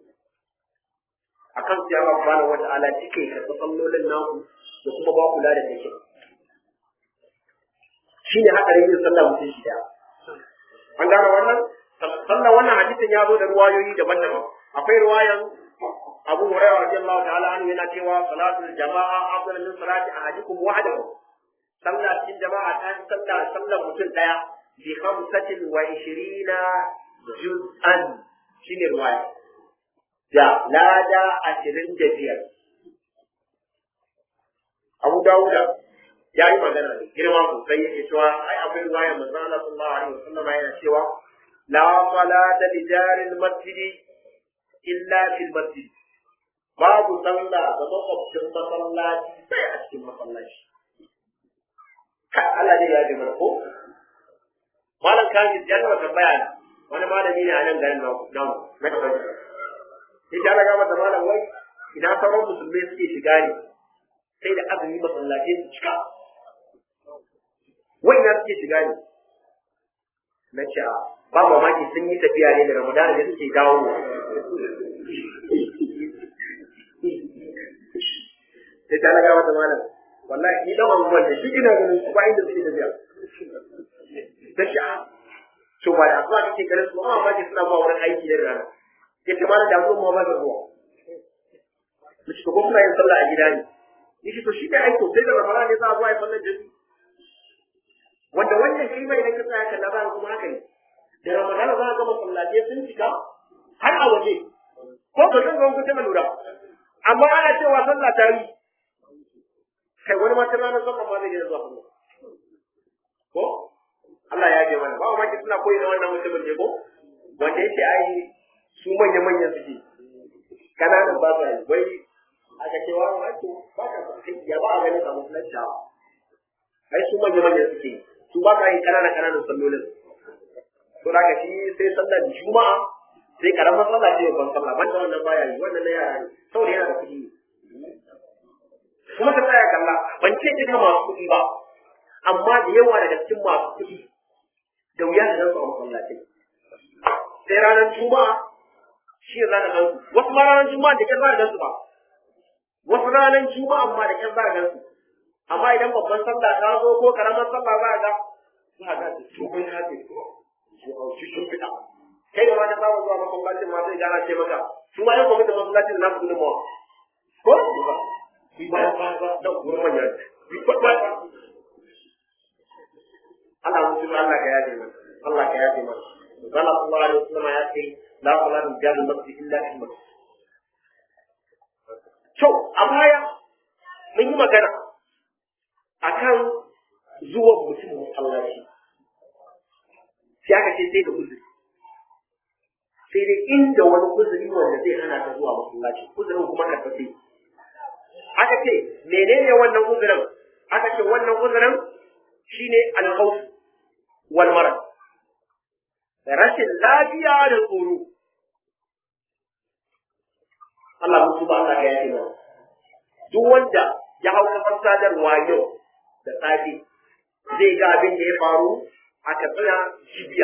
akan sai Allah subhanahu wata'ala cike karɓi sallolin naku da kuma ba kula da take shine hadarin yin sallah mutum shi da an gane wannan sannan wannan hadisin ya zo da ruwayoyi daban-daban akwai ruwayan Abu Hurairah radiyallahu ta'ala anhu yana cewa salatul jama'a afdal min salati ahadikum wahdahu sallah cikin jama'a ta fi sallah sallar mutum daya bi khamsatin wa ishirina juz'an shine ruwaya da lada ashirin da biyar abu dawuda ya yi magana da girma sosai yake cewa ai akwai ruwayar manzo Allah sallallahu alaihi wasallam yana cewa la salata li jaril masjidi illa fil masjid babu sallah ga makwabcin masallaci sai a cikin masallaci ka Allah ne ya ji mana ko malam kaji ya taba tambaya na wani malami ne a nan garin namu namu na kasar sai ta raga mata malam wai ina sauran musulmai suke shiga ne sai da azumi masallaci su cika wai ina suke shiga ne na ce a ba mamaki sun yi tafiya ne da ramadana da suke dawo sai ta raga mata malam wallahi ni dan abubuwan da shi ina ganin su ba inda suke tafiya ta ce a to ba da asuwa kake ganin su amma mamaki suna ba wurin aiki da rana ya ce malam da abubuwan ma ba da zuwa mu ci ko kuma yin sallah a gida ne yake to shi ne aiko sai da ramadan ne za a zo a yi sallar jami wanda wannan shi mai idan ka tsaya kalla za kuma haka ne da ramadan za a ga masallatai sun cika har a waje ko ba zan ga kuta mai lura amma ana cewa sallah ta yi kai wani ma tana nan sallah ma zai yi zuwa kuma ko Allah ya ce mana ba ma ki suna koyi da wannan mutumin ne ko wanda yake ai su manya manyan suke kananan ba sa yi wai aka ce wa wato ba ka san ya ba a ganin a musulunci ai su manya manya suke su ba ka yin kanana kananan sallolin to da shi sai sallar juma'a sai karamar sallah ce babban sallah banda wannan baya yi wannan na yara ne saboda yana da kuɗi kuma ka tsaya kalla ban ce duka masu kuɗi ba amma da yawa daga cikin masu kuɗi da wuya da su a masallaci sai ranar juma'a shi za ka gansu wasu ma ranar juma'a da kyar za ka gansu ba wasu ranar juma'a amma da kyar za ka gansu amma idan babban sallah ta zo ko karamar sallah za ka ga za ka ga tubin hafi shi sun fita kai da wani bawa zuwa masallacin ma sai gana ce maka su ma yan kwamitin masallacin na su gudunmawa ko ba ku ba ba ba da kuma manya ku ba ba Allah mutum Allah ka yaje mana Allah ka yaje mana Allah sallallahu alaihi wasallam ya ce la salatu jalal masjid illa fil masjid to a baya mun yi magana akan zuwan mutum masallaci sai aka ce sai da uzuri sai dai inda wani uzuri wanda zai hana ka zuwa masallaci uzurin kuma karfafe aka ce menene wannan uzurin aka ce wannan uzurin shine alkhawf wal marad rashin lafiya da tsoro Allah mutu ba Allah ya yi mana duk wanda ya hau kafar sadarwa yau da safe zai ga abin da ya faru a katsina jibiya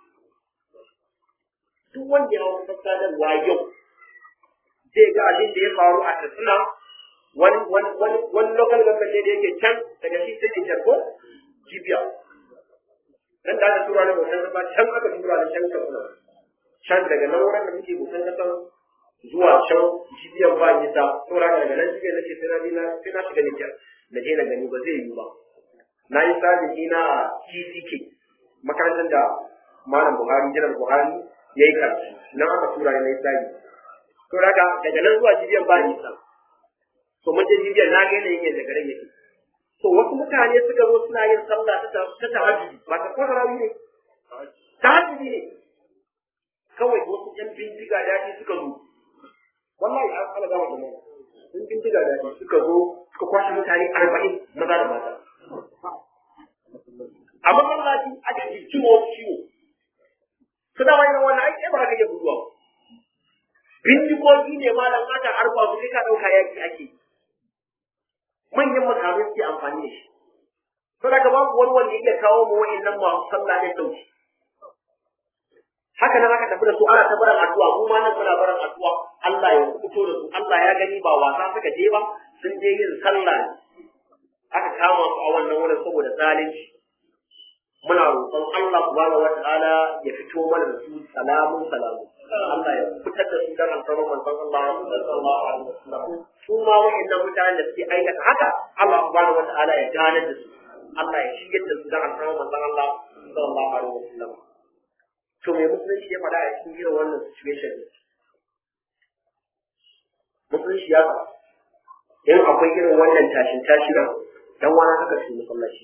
duk wanda ya hau kafar sadarwa yau zai ga abin da ya faru a katsina wani wani wani wani local government ne da yake can daga shi sai Nijar ko jibiya nan da aka tura ni bautan kasa can aka tura ni can katsina can daga nan wurin da muke bautan kasa zuwa can jibiyar ba nisa saboda haka daga nan jibiyar nake sai na bi na sai na shiga Nijar na je na gani ba zai yiwu ba na yi sabin ina a TCK makarantar da Malam Buhari Janar Buhari ya yi karatu nan aka tura ni na yi sabi saboda haka daga nan zuwa jibiyar ba nisa to mun je jibiyar na ga yanayin yadda garin yake to wasu mutane suka zo suna yin sallah ta tahajjudi ba ta kwarawi ne tahajjudi ne kawai wasu yan bindiga daɗi suka zo wallahi an ana gama da mai sun bindiga daɗi suka zo suka kwashe mutane arba'in maza da mata a masallaci aka ji ciwo ciwo su dama yin wannan aiki ba ka iya guduwa bindigogi ne malam aka harba su kai ka ɗauka yaki ake manyan makamai suke amfani da shi saboda babu wani wanda yake kawo mu wa'annan masu sallah da sauki haka nan aka tafi da su ana ta barin addu'a mu ma nan muna barin addu'a Allah ya fito da su Allah ya gani ba wasa suka je ba sun je yin sallah ne aka kama su a wannan wurin saboda zalunci muna roƙon Allah subhanahu wata'ala ya fito mana da su salamun salamu Allah ya fitar da su dan alfarman manzon Allah sallallahu alaihi wasallam su ma wa'annan mutanen da suke aikata haka Allah subhanahu wata'ala ya gane da su Allah ya shigar da su dan alfarman manzon Allah sallallahu alaihi wasallam to me musulunci ya faɗa a cikin irin wannan situation musulunci ya faɗa in akwai irin wannan tashin tashinan dan wani haka su masallaci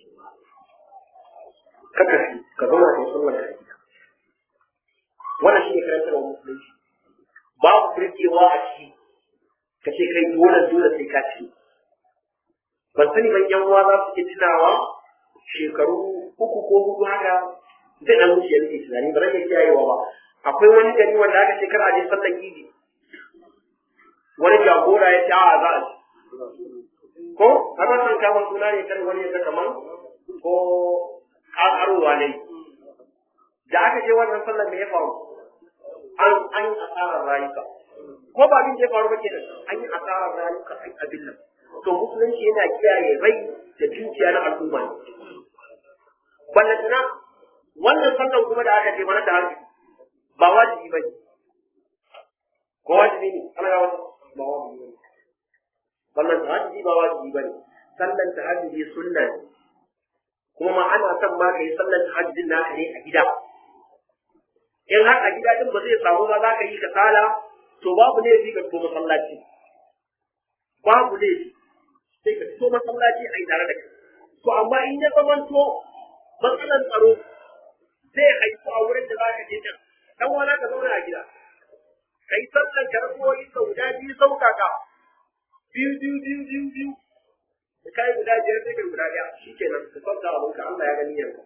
kaka su ka zauna ka yi sallar ka a gida wannan shi ne karantar wa musulunci babu firgewa a ciki ka ce kai dole dole sai ka ci ban sani ban yan uwa za su ke tunawa shekaru uku ko hudu haka zai dan wuce ya nake tunani ba rage kiyayewa ba akwai wani gari wanda aka ce kar a je sallar idi wani jagora ya ce a za a ko har wannan kama suna ne kan wani ya kamar ko ƙaƙarowa ne da aka je wannan sallar me ya faru an an yi asarar rayuka ko ba abin da ya faru ba kenan an yi asarar rayuka an abin nan to musulunci yana kiyaye rai da dukiya na al'umma ne ballantana wannan sallar kuma da aka je mana da harshe ba wajibi ba ne ko wajibi ne ana ga wata ba wajibi ne wannan tahajjudi ba wajibi ba ne sallan tahajjudi sunna ne kuma ma ana son ma ka yi sallan tahajjudin naka ne a gida in har a gida din ba zai samu ba za ka yi kasala to babu laifi ka fito masallaci babu laifi sai ka fito masallaci a yi tare da kai to amma in ya zamanto matsalan tsaro zai haifu a wurin da za ka je can dan wani ka zauna a gida kai sallan ka rabuwoyi ka guda biyu sauƙaƙa biyu biyu biyu biyu biyu da kai guda biyar sai kai guda ɗaya shi kenan ka kwanta abinka Allah ya gani yanka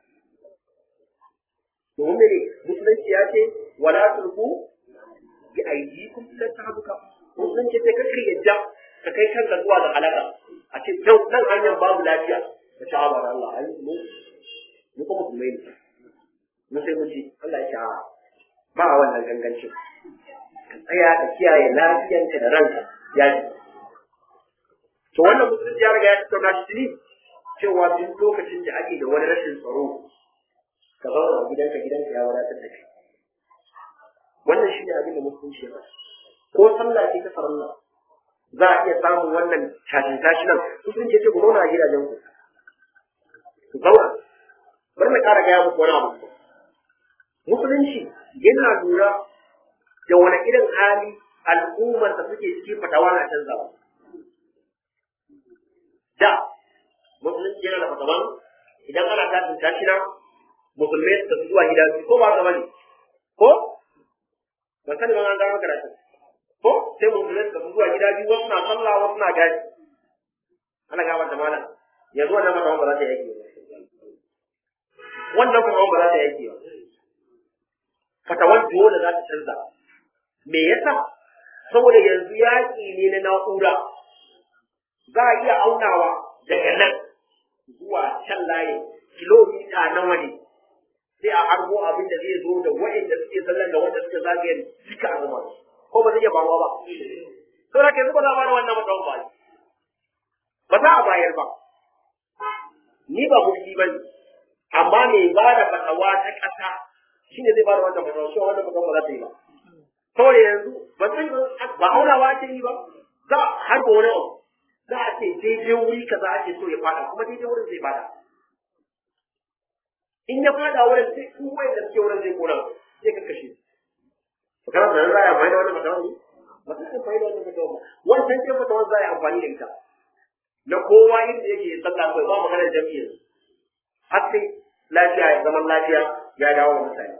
domin mene musulunci ya ce wala tulku bi aydikum ila tahluka musulunci sai ka kai yadda ka kai kanka zuwa ga halaka a ce yau nan hanyar babu lafiya ka ci haɓar Allah ai mu mu kuma musulmai ne mu sai mu ji Allah ya ce a ba wannan gangancin ka tsaya ka kiyaye lafiyanka da ranka ya ji to wannan musulunci ya riga ya tattauna shi tuni cewa duk lokacin da ake da wani rashin tsaro ka zauna a gidanka gidanka ya wadatar da kai wannan shi ne abin da musulunci ya ko sallah ce ta farilla za a iya samun wannan tashin tashi nan musulunci ce ku zauna a gidajen ku ku zauna bari na ƙara gaya muku wani abu musulunci yana lura da wani irin hali al'ummar da suke cikin fatawa na canzawa da musulunci yana da fatawan idan ana tashin tashi nan musulmai su tafi zuwa gida ko ba ka bane ko ba sani ban an gano karatu ko sai musulmai su tafi zuwa gida biyu wasu na sallah wasu na gaji ana gaba da malam yanzu wannan fatawan ba za ta yake ba wannan fatawan ba za ta yake ba fatawan dole za ta canza me yasa saboda yanzu yaƙi ne na na'ura za a iya aunawa daga nan zuwa can layi kilomita nawa ne sai a harbo abin da zai zo da wa'inda suke sallan da wanda suke zagayen duka a zama ko ba zai iya bawa ba to da ke zuba za a bada wannan mutum ba ba za a bayar ba ni ba mulki ba ne amma mai ba da fatawa ta ƙasa shine zai ba da wannan fatawa shi wannan mutum ba za ta yi ba saboda yanzu ba san ba aunawa ake yi ba za a harba wani abu za a ce daidai wuri kaza ake so ya fada kuma daidai wurin zai fada in ya fada wurin sai su wai da suke wurin zai kona sai ka kashe to kana da za a amfani da wannan fatawa ne ba ta amfani da wannan fatawa ba wancan ce fatawa za a yi amfani da ita na kowa inda yake sallah kai ba maganar jami'in har sai lafiya ya zaman lafiya ya dawo da mutane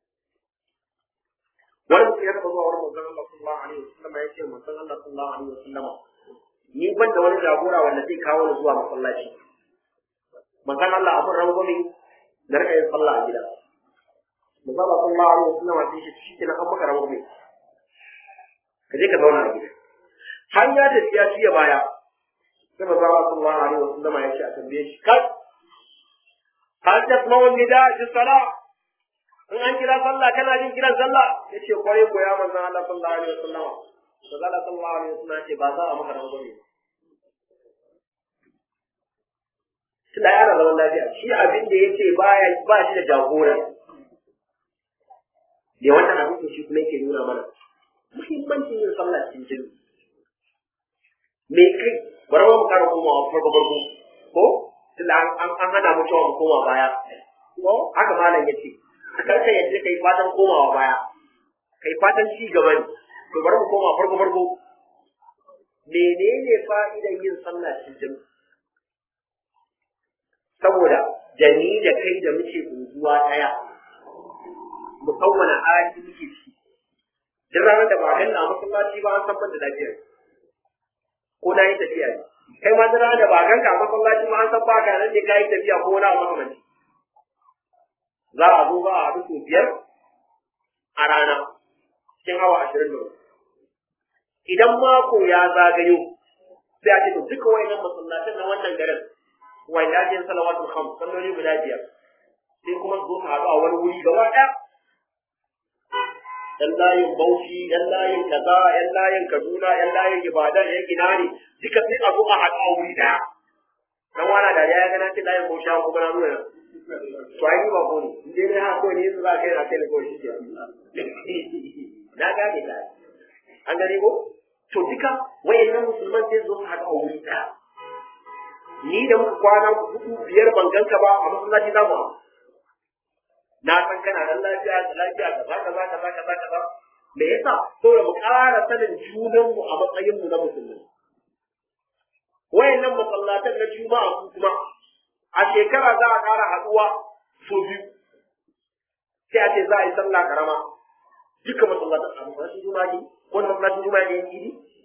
wani mutum ya taɓa zuwa wurin manzon Allah sallallahu alaihi wasallam ya ce manzon Allah sallallahu alaihi wasallam ni ban da wani jagora wanda zai kawo ni zuwa masallaci manzon Allah abun rangwame da rika yin sallah a gida manzon Allah sallallahu alaihi wasallam ya ce shi kenan an maka rangwame ka je ka zauna a gida har ya tafi ya ciye baya sai manzon Allah sallallahu alaihi wasallam ya ce a tambaye shi kai hal tasma'u nida fi salat in an kira sallah kana jin kiran sallah yace kwarai ko ya manzon Allah sallallahu alaihi wasallam manzon Allah sallallahu alaihi wasallam yace ba za a maka rangwame tunda yana zaman lafiya shi abin da yace baya ba shi da jagora ne wannan abin da shi kuma yake nuna mana muhimmancin yin sallah cikin jini me kai bari mu kara komawa farko farko ko tunda an hana mu cewa mu koma baya ko haka malam yace kar ka yadda kai fatan komawa baya kai fatan ci gaba ne to bari mu koma farko farko menene fa'idan yin sallah cikin jami'i saboda da ni da kai da muke unguwa ɗaya mu san wani hali muke ciki duk ranar da ba a ganna a masallaci ba an san ban da lafiyar ko na yi tafiya ne kai ma duk ranar da ba a ganka a masallaci ba an san ba ka nan ne ka yi tafiya ko wani abu makamanci za a zo ba a haɗu sau biyar a rana cikin awa ashirin da hudu idan mako ya zagayo sai a ce to duka wayannan masallatan na wannan garin wanda ake yin salawatul khams salloli guda biyar sai kuma zo su haɗu a wani wuri gaba ɗaya yan layin bauchi yan layin kaza yan layin kaduna yan layin ibadan yan ina ne duka sai a zo a haɗu a wuri ɗaya dan wana da ya gana ce layin bauchi an kuma na nuna to ai ni ba ko ne in dai ha ko ne yanzu za ka yi na kai ne kawai shi ke na gane ta an gane ko to duka wayannan musulman sai zo su haɗu a wuri ɗaya ni da muka kwana hudu biyar ban ganka ba a masallaci za mu na san kana nan lafiya da lafiya kaza kaza kaza kaza kaza me yasa saboda mu ƙara sanin junan mu a matsayin mu na musulmi wayannan masallatan na juma'a su kuma a shekara za a ƙara haɗuwa so biyu sai a ce za a yi sallah karama duka masallatan a masallacin juma'a ne ko masallacin juma'a ne idi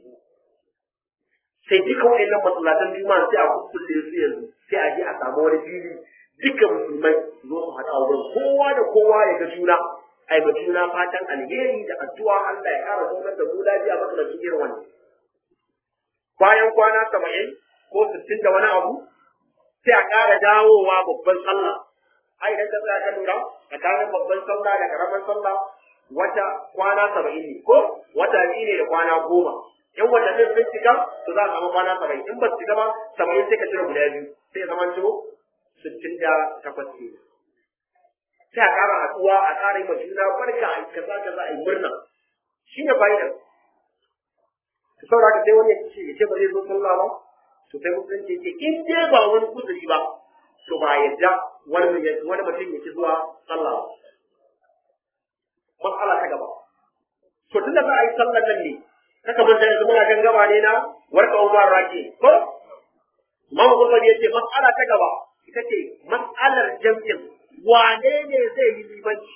sai duka waɗannan masallatan juma'a sai a kukkulle su yanzu sai a je a samu wani fili duka musulmai zo su haɗa wurin kowa da kowa ya ga juna ai ba juna fatan alheri da addu'a Allah ya ƙara zaunar da mu lafiya makamancin irin wannan bayan kwana saba'in ko sittin da wani abu sai a ƙara dawowa babban sallah ai idan ka tsaya ka lura tsakanin babban sallah da ƙaramin sallah wata kwana saba'in ne ko wata biyu ne da kwana goma in watannin sun cika to za a samu kwana saba'in in ba su cika ba saba'in sai ka cire guda biyu sai ya zama ciwo sittin da takwas ke sai a ƙara haɗuwa a ƙara yi ma juna barka a kaza kaza a yi murna shi ne fa'idar saboda haka sai wani ya ce ya ce ba zai zo sallah ba to sai musulunci ce in dai ba wani kuzuri ba to ba yadda wani wani mutum ya ci zuwa sallah ba mas'ala ta gaba to tunda za a yi sallar nan ne kaka manta yanzu muna kan gaba ne na warka umar rake ko Imam Bukhari yace mas'ala ta gaba ita ce mas'alar jam'in wane ne zai yi limanci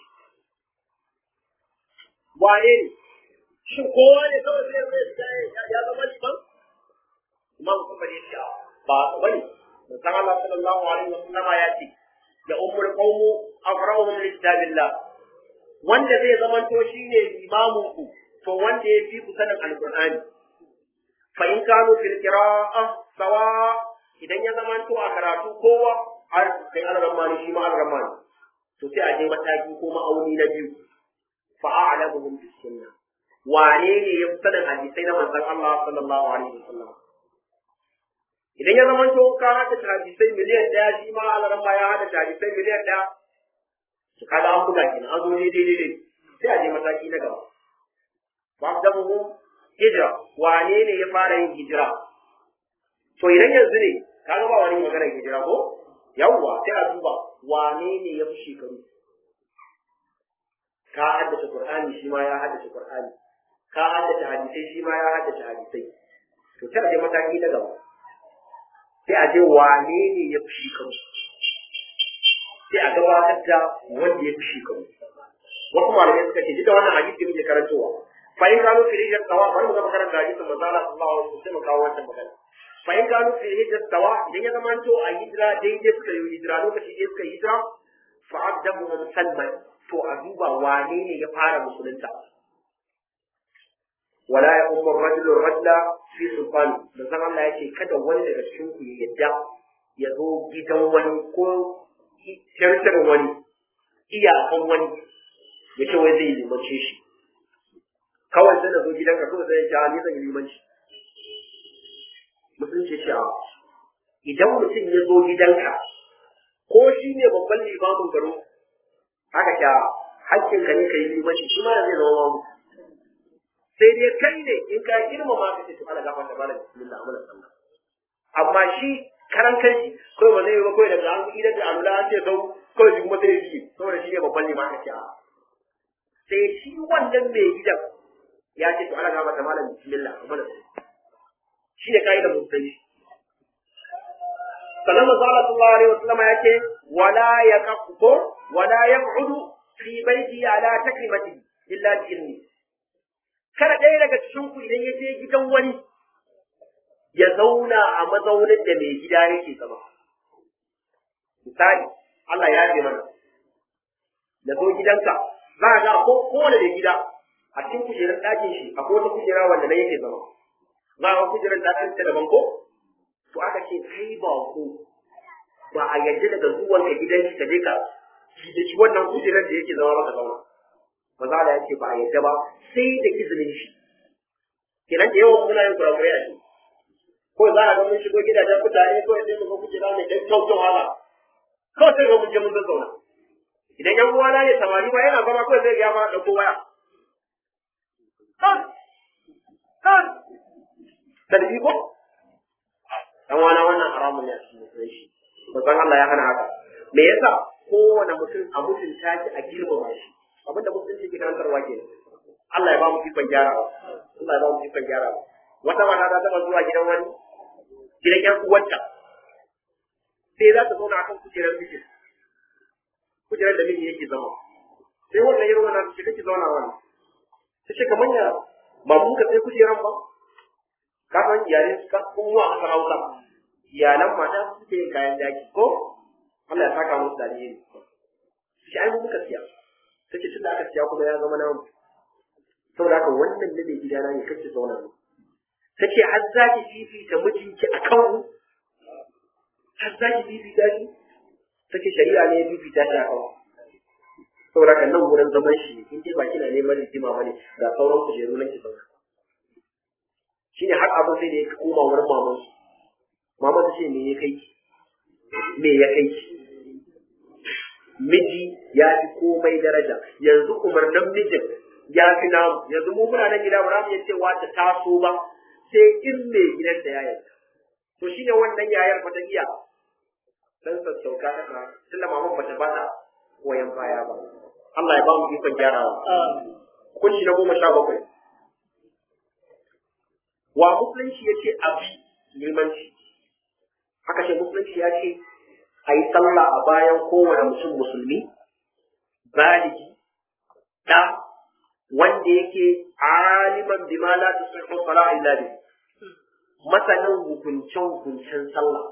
wane ne shin kowa ne kawai zai zai ya zama liman Imam Bukhari yace ba bane Musan Allah sallallahu alaihi wasallam ya ce da ummul qawmu afrahum li kitabillah wanda zai zamanto shine limamin ku to wanda ya fi ku sanin alqur'ani fa in kanu fil qira'a sawa idan ya zamanto a karatu kowa har sai al-ramani shi ma al-ramani to sai a je mataki ko ma'auni na biyu fa a'lamuhum bis sunnah wane ne ya fi sanin hadisai na manzon Allah sallallahu alaihi wasallam idan ya zama to ka hada hadisai miliyan daya shi ma al-ramma ya hada hadisai miliyan daya to kaga an buga kenan an zo daidai daidai sai a je mataki na gaba wa'adamu hijira wane ne ya fara yin hijira to idan yanzu ne kaga ba wani magana hijira ko yawwa sai a duba wane ne ya fi shekaru ka haddace qur'ani shi ma ya haddace qur'ani ka haddace hadisai shi ma ya haddace hadisai to sai a je mataki na gaba sai a je wane ne ya fi shekaru sai a gabatar da wanda ya fi shekaru wasu malamai suka ce duka wannan hadisi muke karantowa fa in kanu fi hijjar tawa bari mu ga karanta hadisin manzo Allah sallallahu alaihi wasallam sai mu kawo wannan magana fa in kanu fi hijjar tawa idan ya zama to a hijira daidai suka yi hijira lokaci da suka yi hijira fa abdamu musalman to a duba wane ne ya fara musulunta wala ya ummu rajulun rajula fi sultani da san Allah ya ce kada wani daga cikin ku ya yadda ya zo gidan wani ko tartarin wani iyakan wani ya ce wai zai limance shi kawai sai na zo gidanka kawai sai ya ce ni zan yi limanci musulunci ce a idan mutum ya zo gidanka ko shi ne babban limamin garo haka ta hakkin ka ne ka yi limanci shi ma zai zama mamu sai dai kai ne in ka girmama ka ce to ana gafa ta bala bismillah amana sallah amma shi karan kai shi kawai ba zai yi ba kawai daga an idan da alula an ce sau kawai shi kuma sai ya ji saboda shi ne babban limamin ka ce a sai shi wannan mai gidan ya ce to ana gafa ta bala bismillah amana sallah shi ne kaidar musulunci sannan manzo Allah sallallahu alaihi wasallam ya ce wala yaqfu wala yaq'udu fi baiti ala takrimati illa bi ilmi kada ɗaya daga cikin ku idan ya je gidan wani ya zauna a mazaunin da mai gida yake zama misali Allah ya ce mana da zo gidanka za a ga ko kowane da gida a cikin kujerar ɗakin shi akwai wata kujera wanda na yake zama za a kujerar ta ɗan daban ko to aka ce kai ba ko ba a yarda daga zuwan ka gidan shi ka je ka da shi wannan kujerar da yake zama maka zauna maza da yake ba a yarda ba sai da izinin shi kenan da yawan muna yin kurakurai a shi ko za a ga mun shigo gidajen mutane ko sai mu ga kujera mai ɗan kyau kyau haka kawai sai ga mun je mun zazzauna idan yan uwana ne samari ba yana zama kawai zai ga ya fara ɗauko waya kan kan tadbi ko dan wana wannan haramun ne a cikin musulunci manzon Allah ya hana haka me yasa kowane mutum a mutunta shi a girmama shi abin da musulunci ke karantarwa ke Allah ya ba mu ikon gyarawa Allah ya ba mu ikon gyarawa wata mata ta taba zuwa gidan wani gidan yan uwanta sai za ta zauna akan kujerar mijin kujerar da miji yake zama sai wannan yaro na ta ce kake zauna wani ta ce kamar ya ba mu ka sai kujeran ba ka san iyalai suka kuma a sarauta iyalan mata suke yin kayan daki ko Allah ya saka musu dalili shi ai muka siya take tun da aka siya kuma ya zama namu saboda haka wannan ne mai gidana ne kace zauna ne take har za ki fifita mijinki a kan mu har za ki fifita shi take shari'a ne ya fifita shi a kan saboda haka nan wurin zaman shi in dai ba kina neman rigima bane ga sauran kujeru nan ki zauna shine har abin sai da ya koma wurin maman maman ta ce me ya kai me ya kai miji ya fi komai daraja yanzu umarnin mijin ya fi namu yanzu mu muna nan gida ba za mu iya cewa ta taso ba sai in mai gidan da ya yarda to shine wannan yayar ba ta iya dan sassauka ta kana tunda maman ba ta ba ta koyan baya ba Allah ya ba mu ikon gyarawa kunshi na goma sha bakwai wa musulunci ya ce abi limanci haka ce musulunci ya ce a yi sallah a bayan kowane mutum musulmi baligi da wanda yake aliman bima la tusihhu salah illa bi masanin hukuncen hukuncen sallah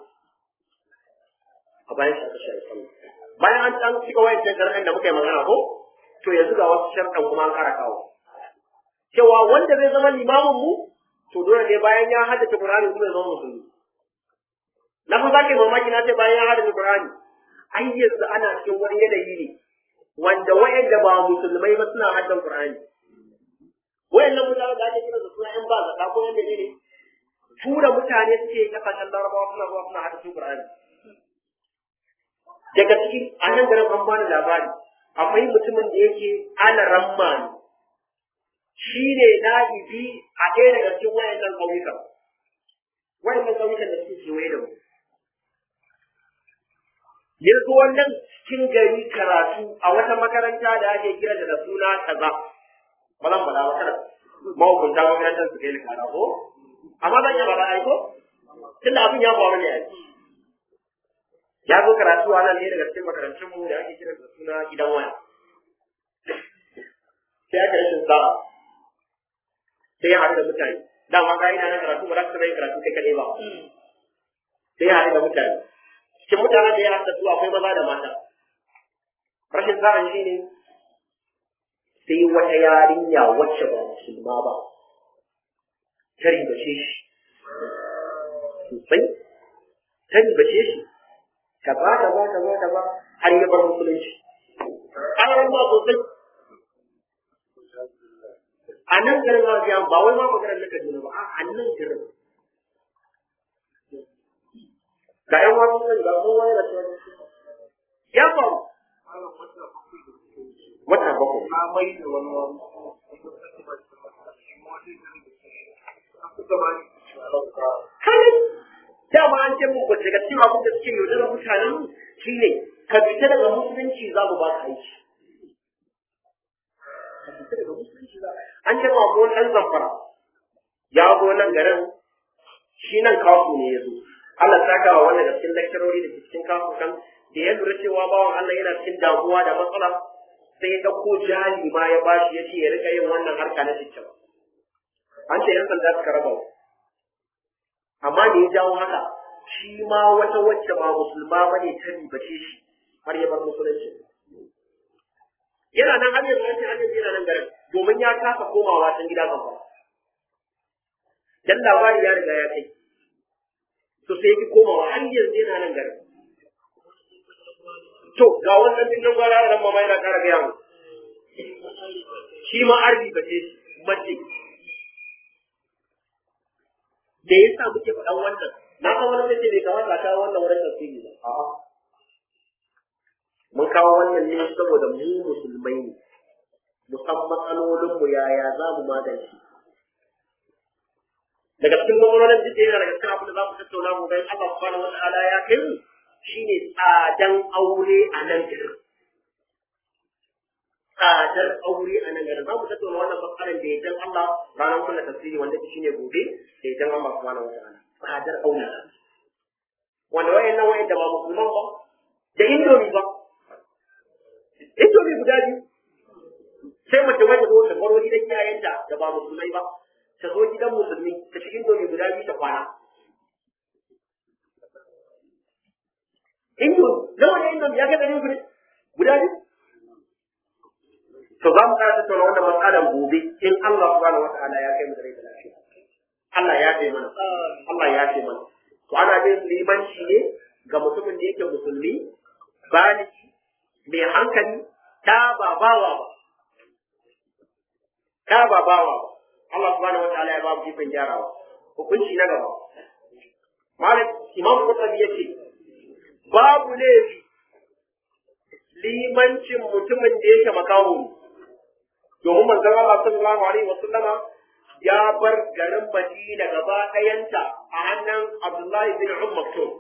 a bayan shi aka shari sallah bayan an an cika wayancan sharɗan da muka yi magana ko to yanzu ga wasu sharɗan kuma an ƙara kawo cewa wanda zai zama limamin mu to dole ne bayan ya haddace Qur'ani kuma ya zama musulmi na fa zaka mamaki na ce bayan ya haddace Qur'ani ai yanzu ana cikin wani yanayi ne wanda wayanda ba musulmai ba suna haddan Qur'ani wayannan mutane da ake kira da suna yan ba zaka ko yan ne tura mutane suke kasashen larabawa suna zuwa suna haddace Qur'ani daga cikin a nan garin an bani labari akwai mutumin da yake ana ramma ne shi ne na'ibi a ɗaya daga cikin wayannan ƙauyukan wayannan ƙauyukan da suke kewaye da mu yanzu wannan cikin gari karatu a wata makaranta da ake kira da suna kaza ba zan faɗa ba kada mahukunta makarantar su kai ni kara ko amma zan iya faɗa ai ko tunda abin ya faru ne ai ya zo karatu a nan ne daga cikin makarantun mu da ake kira da suna gidan waya sai aka rashin sa'a sai ya haɗu da mutane dama ka'ida na karatu ba za ka yin karatu kai kaɗai ba sai ya haɗu da mutane cikin mutanen da ya haɗu da su akwai maza da mata rashin sa'an shi ne sai wata yarinya wacce ba musulma ba ta ribace shi sosai ta ribace shi kaza kaza kaza kaza har ya bar musulunci an ba sosai a nan garin Hajiya ba wai ma maganar naka juna ba a nan garin ga ƴan wasu nan ga kowa yana cewa ya faru wata bakwai na mai da wani wani kai dama an ce mun bace ga cikin abin da suke yaudarar mutanen shine ka fita daga musulunci za mu ba ka aiki ka fita daga musulunci za an ce ma ko ɗan zamfara ya zo nan garin shi nan kafu ne ya zo Allah ta kawo wannan da cikin lakcarori da ke cikin kafu kan da ya lura cewa bawan Allah yana cikin damuwa da matsala sai ya ɗauko jali ma ya bashi ya ce ya rika yin wannan harka na cikin an ce yan sanda suka raba amma da ya jawo haka shi ma wata wacce ba musulma ba ne ta ribace shi har ya bar musulunci yana nan har yanzu an ce har yanzu yana nan garin domin ya kasa komawa can gida kan dan labari ya riga ya kai to sai ki komawa har yanzu yana nan garin to ga wannan dinnan gwara ran mama yana kara gaya mu shi ma arbi ba ce mace da yasa muke faɗan wannan na san wani sai bai kamata a kawo wannan wurin tafsiri ba a'a mun kawo wannan ne saboda mu musulmai ne mu san matsalolinmu yaya za mu magance daga cikin matsalolin duk yana daga cikin abin da za mu tattauna mu bayan Allah subhanahu wata'ala ya kai mu shine tsadan aure a nan garin tsadar aure a nan garin za mu tattauna wannan matsalar da yajan Allah ranar kula tafsiri wanda shine gobe da yajan Allah subhanahu wata'ala tsadar aure wanda wayannan wayanda ba musulman ba da indomi ba indomi guda biyu sai mace wata zo ta baro gidan iyayenta da ba musulmai ba ta zo gidan musulmi ta cikin domi guda biyu ta kwana. Indomi, nawa ne indomi ya kai ɗari uku ne? Guda biyu? To za mu ƙara tattauna wannan matsalar gobe in Allah subhanahu wa ta'ala ya kai mu da rai da lafiya. Allah ya ce mana. Allah ya ce mana. To ana bin limanci ne ga mutumin da yake musulmi, baliki, mai hankali, ta ba bawa ba. Ta ba bawa ba. Allah subhanahu wataala ya ba mu ikon gyarawa hukunci na gaba malik imam qurtubi yace babu laifi limancin mutumin da yake makaho domin manzon Allah sallallahu alaihi wasallama ya bar garin Madina gaba ɗayanta a hannun Abdullahi bin Umm Maktum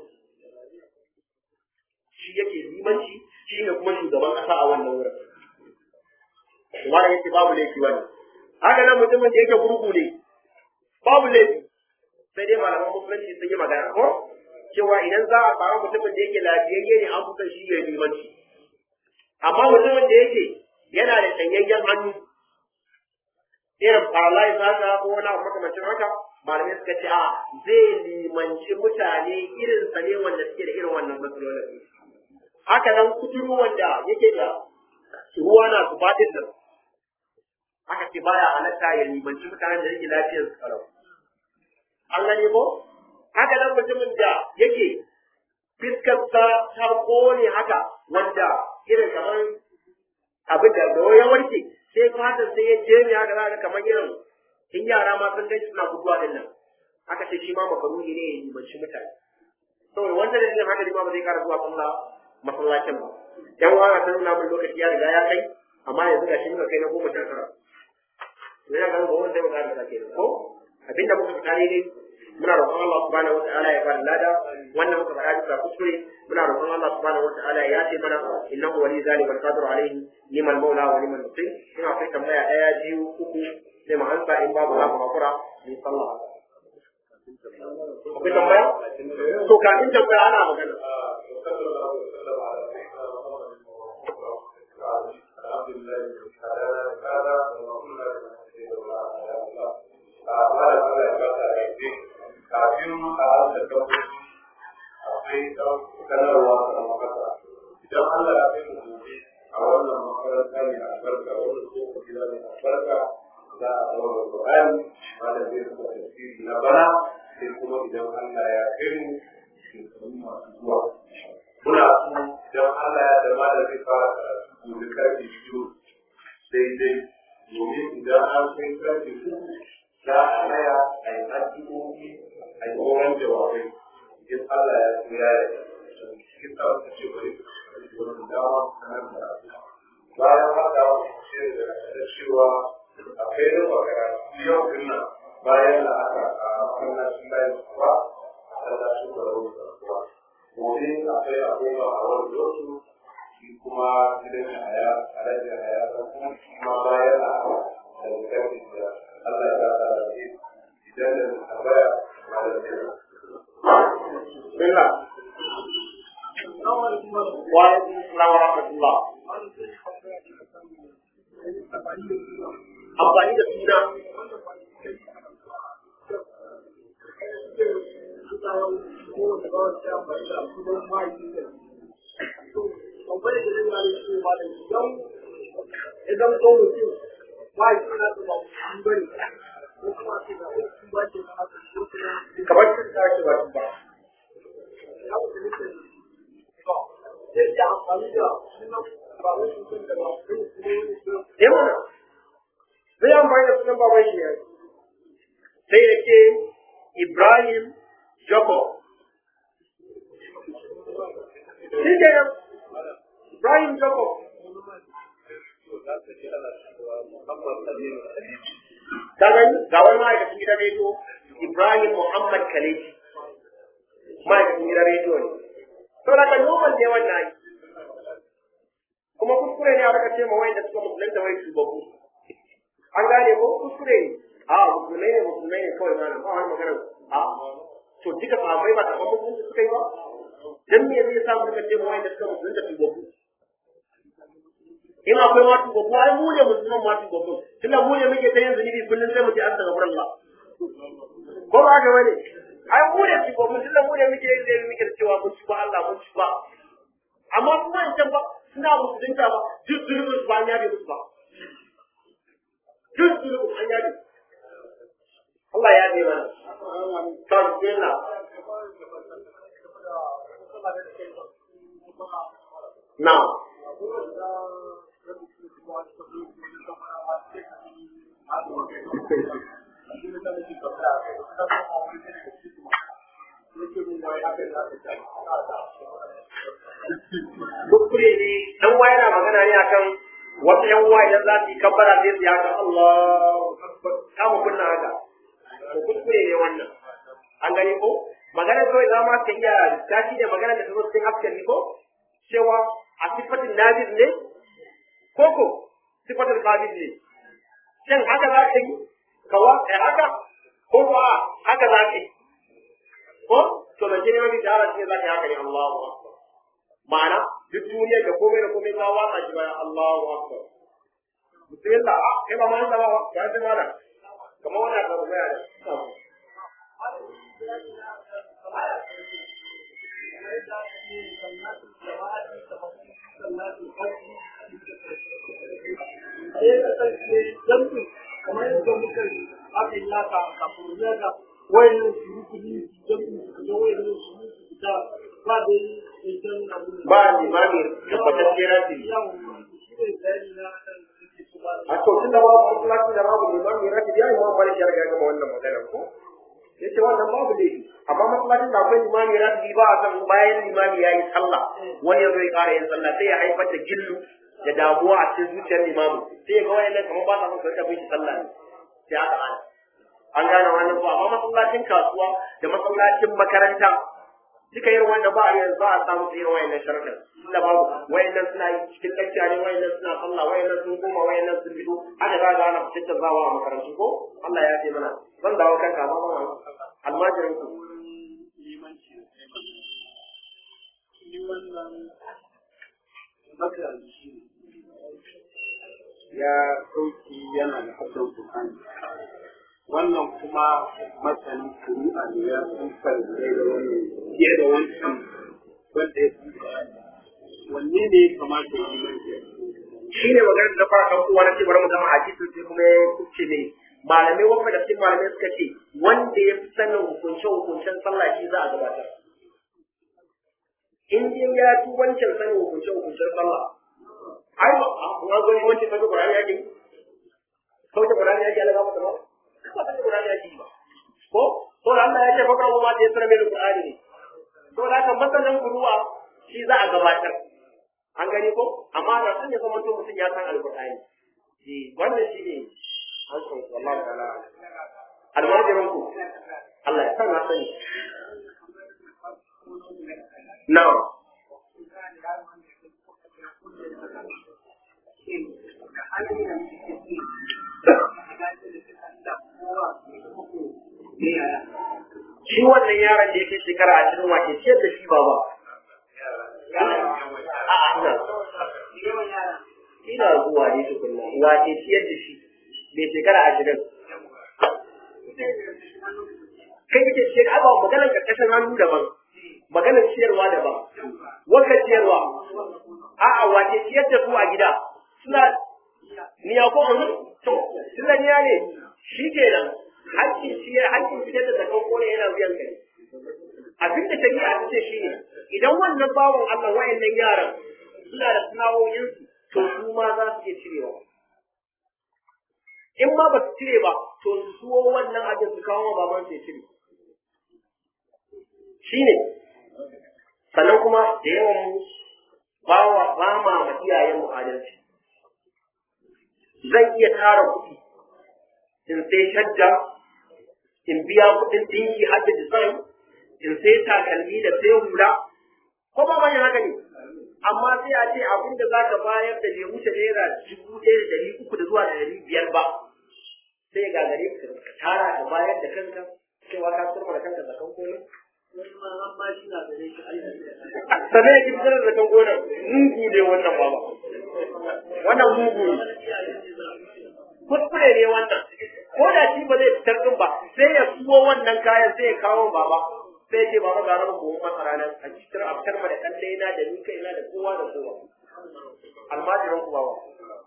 shi yake limanci shi ne kuma shugaban ƙasa a wannan wurin kuma yace babu laifi wannan haka nan mutumin da yake gurgu ne babu laifi sai dai malaman musulunci sun yi magana ko cewa idan za a samu mutumin da yake lafiyayye ne an kusan shi ya limanci amma mutumin da yake yana da shanyayyen hannu irin paralyze haka ko wani abu makamancin haka malamai suka ce a zai limanci mutane irin sa ne wanda suke da irin wannan matsalolin haka nan kuturu wanda yake da ruwa na zuba din nan aka ce baya halatta ya limanci mutanen da yake lafiyar su kalau an gane ko haka nan mutumin da yake fiskarsa ta kone haka wanda irin kamar abin da da ya warke sai fatan sai ya je ne haka zaka kamar irin in yara ma sun gaji suna guduwa din nan aka ce shi ma makaruni ne ya limanci mutane saboda wanda da haka ne ma ba zai kara zuwa sallah masallacin ba yan wani sun nuna min lokaci ya riga ya kai amma yanzu ga shi muka kai na goma sha tara ina ganin ba wanda zai mu kara sake ko abinda muka fita ne dai muna roƙon Allah subhanahu wa ta'ala ya bada lada wannan muka faɗa bisa kuskure muna roƙon Allah subhanahu wa ta'ala ya ce mana innahu wali zalika wal qadiru alayhi liman maula wa liman nasir ina kai tambaya ɗaya biyu uku sai mu ansa in babu za mu hakura mu sallah akwai tambaya to kafin tambaya ana magana kafin a hasa dabbobi akwai sanarwa a makasa idan Allah ya kai mu gobe a wannan makaranta ne albarka wannan tsohon gida ne albarka za a zama Qur'ani wanda zai zama tafsiri na bana sai kuma idan Allah ya kai mu shekaru masu zuwa muna so idan Allah ya da malam zai fara karatu gobe karfe biyu daidai domin idan an kai karfe uku za a raya a yi addu'o'i a yi tsoron jawabai in Allah ya so ya yi cikin sa wata ce bari wani dama sanar da bayan haka shi da cewa akwai rin magana yau din nan bayan da aka a masallacin bayan kuwa a masallacin da rauni da kuwa gobe akwai abubuwa a wani lotu shi kuma gidan haya a rajin haya kuma bayan da aka da karfi da Allah ya ba da idan da tambaya malamai amfani da suna idan so mutum ba shi na da ba shi bane ko kuma sai da shi ba ke na haka ko kuma kamar sun tashi ba ba ya wuce ne da ya amfani da sunan ba wai mutum da ba su ne ne eh mana zai amfani da sunan baban shi ne sai ya ce Ibrahim Jacob shi ke nan Ibrahim Jacob ka gani ga wani ma'aikacin gidan rediyo Ibrahim Muhammad Kaleji ma'aikacin gidan rediyo ne to da kan normal ne wannan ai kuma kuskure ne aka ce ma wanda suka musulunta wai shugabu an gane ko kuskure ne a musulmai ne musulmai ne kawai mana ba wani magana a to duka sahabbai ba taɓa musulunci suka yi ba dan me zai sa muka ce ma wanda suka musulunta shugabu in akwai ma shugabu ai mu ne musulman ma shugabu tunda mu ne muke ta yin zunubi kullum sai mu ce astaghfirullah ko ba ga bane ai mu ne shugabu tunda mu ne muke yin zunubi muke cewa mun ci ba Allah mun ci ba amma kuma in can ba suna musulunta ba duk zulubin su ba an yabe musu ba duk zulubin an yabe Allah ya yabe mana ta bismillah na kuskure ne dan wa yana magana ne akan wasu yan uwa idan za su yi kabbara sai su yi haka Allahu akbar kama kunna haka to kuskure ne wannan an gani ko magana kawai za ma ka iya tashi da magana da ta zo cikin afkan ni ko cewa a sifatin nabiz ne ko ko sifatin qabil ne shin haka za ka yi kawa eh haka ko ko a haka za ka yi ko to da jini mafi da Allah za ka yi haka ne Allahu akbar ma'ana duk duniyar da komai da komai ta watsa shi bayan Allahu akbar bismillah a kai ba ma da ba ya ji mana kamar wannan da ruwaya da sai ya kasance jamfin kamar yadda muka yi aka yi naka kafin yaga wayannan su yi kudi jamfin su kaga wayannan su yi su fita ba da yi idan abin da ba limami tabbatacce rati yawon shi ne bayani na kan suke su ba a to tun da babu masallaci da babu limami rati ya yi ma bari shi ya riga ya gama wannan magana ko yace wannan babu laifi amma masallacin da akwai limami rati ba a san bayan limami ya yi sallah wani ya zo ya ƙara yin sallah sai ya haifar da gillu da damuwa a cikin zuciyar limamu sai ya ga wayannan kamar ba sa son su rika bin shi sallah ne sai aka ana an gane wannan ba amma masallacin kasuwa da masallacin makaranta duka yin wanda ba a yanzu ba a samu su irin wayannan sharuɗin tunda babu wayannan suna yi cikin lakciya ne wayannan suna sallah wayannan sun koma wayannan sun fito haka za ga ana fitar zawa a makarantu ko Allah ya ce mana zan dawo kanka amma ba almajirin ku limanci ni wannan makaranci ya sauki yana da hasan Qur'ani wannan kuma masanin shari'a ne ya san farkai da wannan fiye da wancan wanda ya san Qur'ani wanne ne ya kamata ya yi mai shi ne maganar da fara kan kowa na ce bari mu gama hadisin sai kuma ya kuce ne malamai wanda da cikin malamai suka ce wanda ya fi sanin hukunce hukuncen sallah shi za a gabatar in dai ya fi wancan sanin hukunce hukuncen sallah ai ba a zo ne wancan sanin Qur'ani yake kauce Qur'ani yake Allah ba ta ba ba ta Qur'ani yake ba ko to Allah ya ce fa kawo ma da ya sanar mai Qur'ani ne to da kan masalan kuruwa shi za a gabatar an gani ko amma da sun ya zama mutum ya san alqur'ani eh wannan shi ne an san wallahi ta'ala almajirin ku Allah ya san na sani na'am shi wannan yaron da yake shekara ashirin wace ciyar da shi ba ba a'a ina ina zuwa ne tukunna wace ciyar da shi mai shekara ashirin kai kake shekara ba maganar karkashin hannu daban maganar ciyarwa daban wanda ciyarwa a'a wace ciyar da su a gida suna niya ko an to suna niya ne shi kenan hakkin ciyar hakkin ciyar da zakan kone yana wuyan kai abin da shari'a ta ce shine idan wannan bawon Allah wayannan yaran suna da sana'o'insu to su ma za su iya cirewa in ma ba su cire ba to su suwo wannan abin su kawo baban su ya cire shine sannan kuma da yawan mu ba wa ba ma ma iyayen mu adalci zan iya tara kuɗi in sai shadda in biya kuɗin dinki har da design in sai takalmi da sai hula ko ba manyan haka ne amma sai a ce abin da za ka bayar da bai wuce naira dubu ɗaya da ɗari uku da zuwa da ɗari biyar ba sai ga gare ka ka tara ka bayar da kanka cewa ka turma da kanka zakan komai sannan ya fitar da kan gonar mugu ne wannan baba wannan mugu ne kuskure ne wannan ko da shi ba zai fitar din ba sai ya suwo wannan kayan sai ya kawo baba sai ce baba ga rabu gobe masara nan a cikin a fitar da kalle na da ni kai na da kowa da kowa almajiran ku baba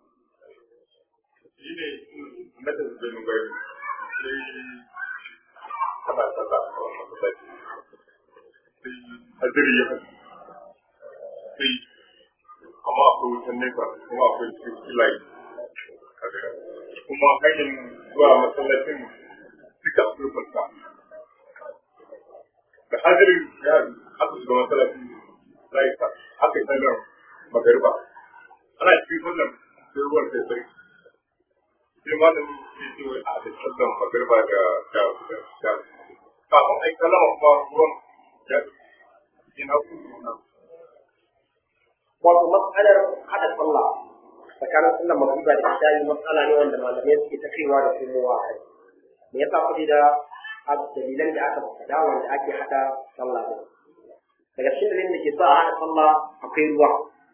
shi ne na da zai mun gari sai ana sata a masallaci sai hadiri ya kai sai amma akwai wutan nefa kuma akwai cikin layi kuma hanyar zuwa masallacin duka akwai kwanta da hadirin ya aka shiga masallacin layi aka yi sanar magariba ana cikin wannan sai ruwan sai sai sai malam ya ce wai a da sallan magariba da da da kafin ai kalama ba ruwan ya ina kuma wato matsalar hada sallah tsakanin sallar magriba da isha'i matsala ne wanda malamai suke ta kaiwa da komowa a kai me yasa kuɗi da dalilan da aka faɗa wanda ake hada sallah da daga cikin dalilin da ke sa a hada sallah akwai ruwa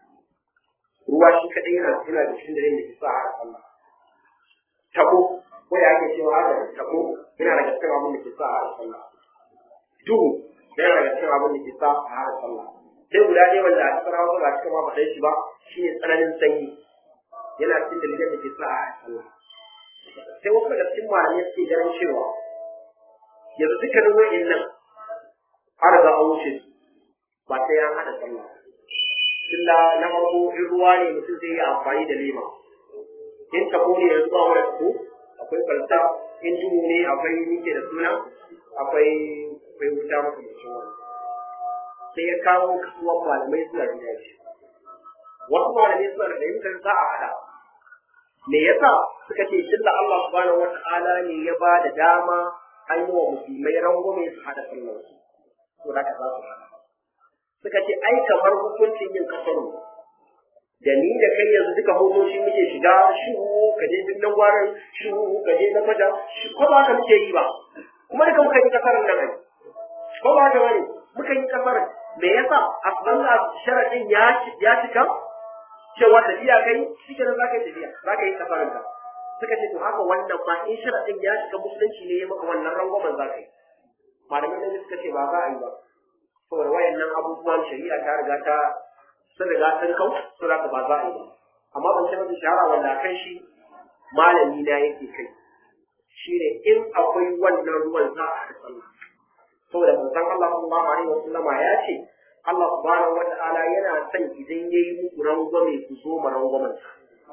ruwa shi kaɗai yana yana da cikin dalilin da ke sa a hada sallah tabo ko da ake cewa hada tabo yana daga cikin abin da ke sa a hada sallah duhu yana daga cikin abin da ke sa a hada sallah sai guda ne wanda a kasar hausa ba cikin ma faɗa shi ba shi ne tsananin sanyi yana cikin dalilan da ke sa a sallah sai wasu daga cikin malamai suke ganin cewa yanzu dukkanin wa'in nan an riga an wuce su ba sai an haɗa sallah tunda na farko in ruwa ne mutum zai yi amfani da lema in tabo ne yanzu ba wani tabo akwai kwalta in duhu ne akwai nike da suna akwai akwai wuta maka da shi sai ya kawo kasuwan malamai suna gida shi wasu malamai suna da fahimtar za a hada me yasa suka ce tunda Allah subhanahu wata'ala ne ya ba da dama an yi wa musulmai rangwame su hada sallar su to da za su hada suka ce ai kamar hukuncin yin kasaru da ni da kai yanzu duka motoci muke shiga shuhu ka je birnin gwaran shuhu ka je na kwata ko ba ka muke yi ba kuma duka muka yi kasarar nan ai ko ba ka bane muka yi kasarar me yasa a sallah sharadin ya ya cika cewa tafiya kai shike nan zaka yi tafiya zaka yi kafarin ka suka ce to haka wannan ma in sharadin ya cika musulunci ne ya maka wannan rangwamen zaka yi malamin nan suka ce ba za a yi ba saboda wayannan abubuwan shari'a ta riga ta sun riga sun kau sun haka ba za a yi ba amma ban ce mafi shahara wanda kan shi malami na yake kai shine in akwai wannan ruwan za a haɗa sallah saboda manzon Allah sallallahu alaihi wasallama ya ce Allah subhanahu wata'ala yana son idan yayi muku rangwame ku so ma rangwamen sa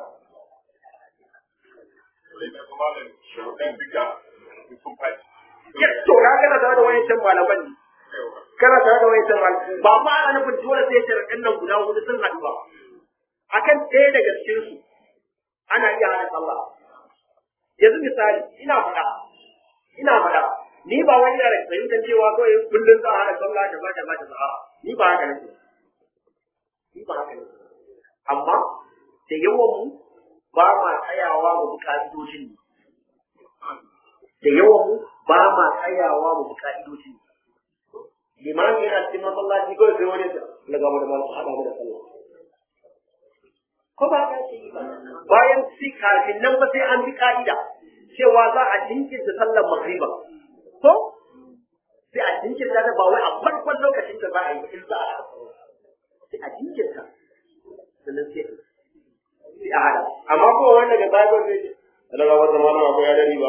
ya to na kana tare da wayancan malaman ne kana tare da wayancan malaman ba ma ana nufin dole sai sharaɗin nan guda hudu sun haɗu ba akan ɗaya daga cikin su ana iya hana sallah yanzu misali ina faɗa ina faɗa ni ba wani da fahimtar cewa kawai kullum za a hana sallah da ba da ba da ba ni ba haka nake ni ba haka nake amma da yawan mu ba ma tsayawa mu bi ka'idojin ne da yawan mu ba ma tsayawa mu bi ka'idojin ne limami yana cikin masallaci kawai sai wani na gaba da masu haɗa mu da sallah ko ba ka ce ba bayan si kafin nan ba sai an bi ka'ida cewa za a jinkirta sallar magriba ko sai a jinkirta ta ba wai a farkon lokacin da za a yi in za a haɗa sai a jinkirta sannan sai sai a haɗa amma ko wanda daga baya zai ce da ga wata mana ko ya dari ba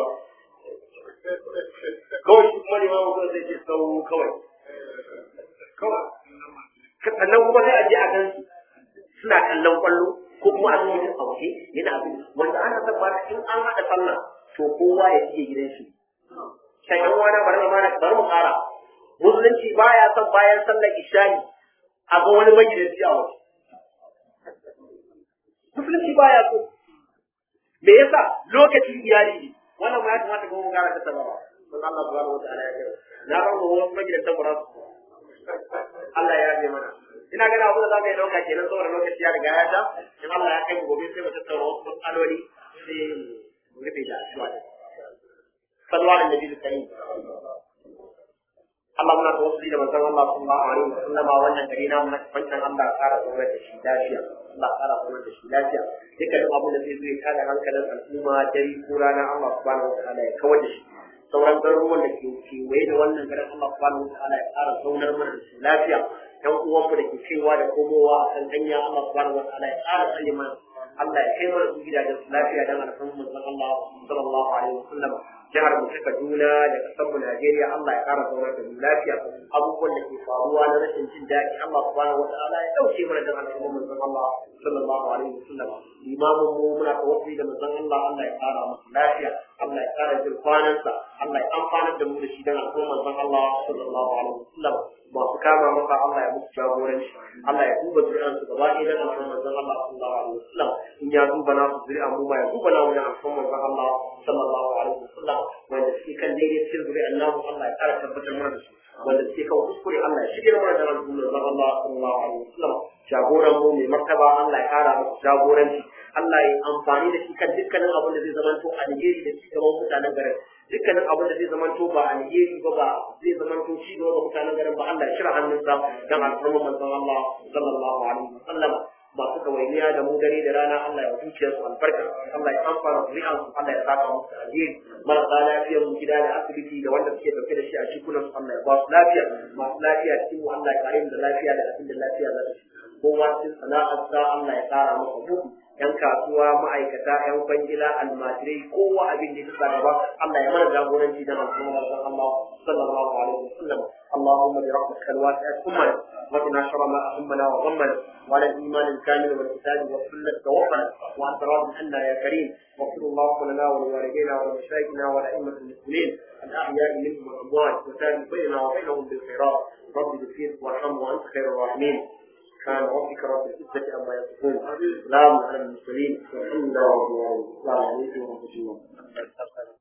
kawai shi kuma limamu ko zai ce sau kawai kawai sannan kuma sai a je a gan suna kallon kwallo ko kuma a cikin a waje yana abin wanda ana son ba in an haɗa sallah to kowa ya shige gidan shi sai yan wani bari mu mana bari mu ƙara musulunci baya son bayan sallar ishani a ga wani magidanci a waje musulunci baya so me yasa lokacin iyali ne wannan ma ya kamata ko mu ƙara ta tabawa don Allah subhanahu wa ta'ala ya ce na bar mu wasu magidantan ba su Allah ya yabe mana ina ganin abu da za mu yi ɗauka kenan saboda lokaci ya riga ya ta in Allah ya kai mu gobe sai mu tattauna wasu matsaloli sai mu rufe da addu'a salwa da nabi da karim Allah muna tawassuli da manzon Allah sallallahu alaihi wasallam wannan gari na mun fantan Allah ƙara zama da shi lafiya Allah ƙara zama da shi lafiya dukkan abin da zai zo ya tada hankalin al'umma dare ko rana Allah subhanahu wa ta'ala ya kawar da shi sauran garuruwan da ke kewaye da wannan garin Allah subhanahu wa ta'ala ya ƙara zaunar mana da su lafiya ɗan uwanmu da ke kaiwa da komowa a kan hanya Allah subhanahu wa ta'ala ya ƙara tsaye mana Allah ya kai mana su gidajen su lafiya dan alfarmu manzon Allah sallallahu alaihi wasallam jihar mu ta Kaduna da kasar mu Najeriya Allah ya ƙara zaunar da mu lafiya abubuwan da ke faruwa na rashin jin daɗi Allah subhanahu wa ta'ala ya ɗauke mana dan alfarmu manzon Allah sallallahu alaihi wasallam imamun mu muna tawassuli da manzon Allah Allah ya ƙara masa lafiya Allah ya ƙara jin kwanansa Allah ya amfanar da mu da shi dan alfarmu manzon Allah sallallahu alaihi wasallam masu kama masa Allah ya musu jagoranci Allah ya duba zuri'ansu gaba ɗaya dan alfarmu manzon Allah sallallahu alaihi wasallam in ya duba na su zuri'a mu ma ya duba na wani alfarmu manzon Allah sallallahu alaihi wasallam wanda suke kan daidai cikin zuri'an namu Allah ya ƙara tabbatar mana da su wanda suke kan kuskure Allah ya shirya mana da alfarmu manzon Allah sallallahu alaihi wasallam jagoran mu mai martaba Allah ya ƙara masa jagoranci Allah ya amfani da shi kan dukkanin abin da zai zamanto alheri da ci gaban mutanen garin dukkanin abin da zai zamanto ba alheri ba ba zai zamanto ci gaba ga mutanen garin ba Allah ya shira hannunsa dan alfarma manzon Allah sallallahu alaihi wasallam masu kawainiya da mu dare da rana Allah ya zuciya su albarka Allah ya amfana zuri'an su Allah ya saka musu alheri marasa lafiyar mu gida da asibiti da wanda suke dauke da shi a cikunan su Allah ya ba su lafiya masu lafiya cikin mu Allah ya kare mu da lafiya da abin da lafiya za ta ci kowa cikin sana'arsa Allah ya kara masa buɗi yan kasuwa ma'aikata yan kwangila almajirai kowa abin da ya sa gaba Allah ya mana jagoranci da al'umma da Allah sallallahu alaihi wasallam اللهم برحمتك الواسعة أمنا وقنا شر ما أهمنا وغمنا وعلى الإيمان الكامل والكتاب والسنة توفنا وأنت راض عنا يا كريم واغفر اللهم لنا ولوالدينا ولمشايخنا ولأئمة المسلمين الأحياء منهم والأموات وتابع بيننا وبينهم بالخيرات رب اغفر وارحم وأنت خير الراحمين كان ربك رب العزة عما يصفون سلام على المرسلين والحمد لله رب العالمين السلام عليكم ورحمة الله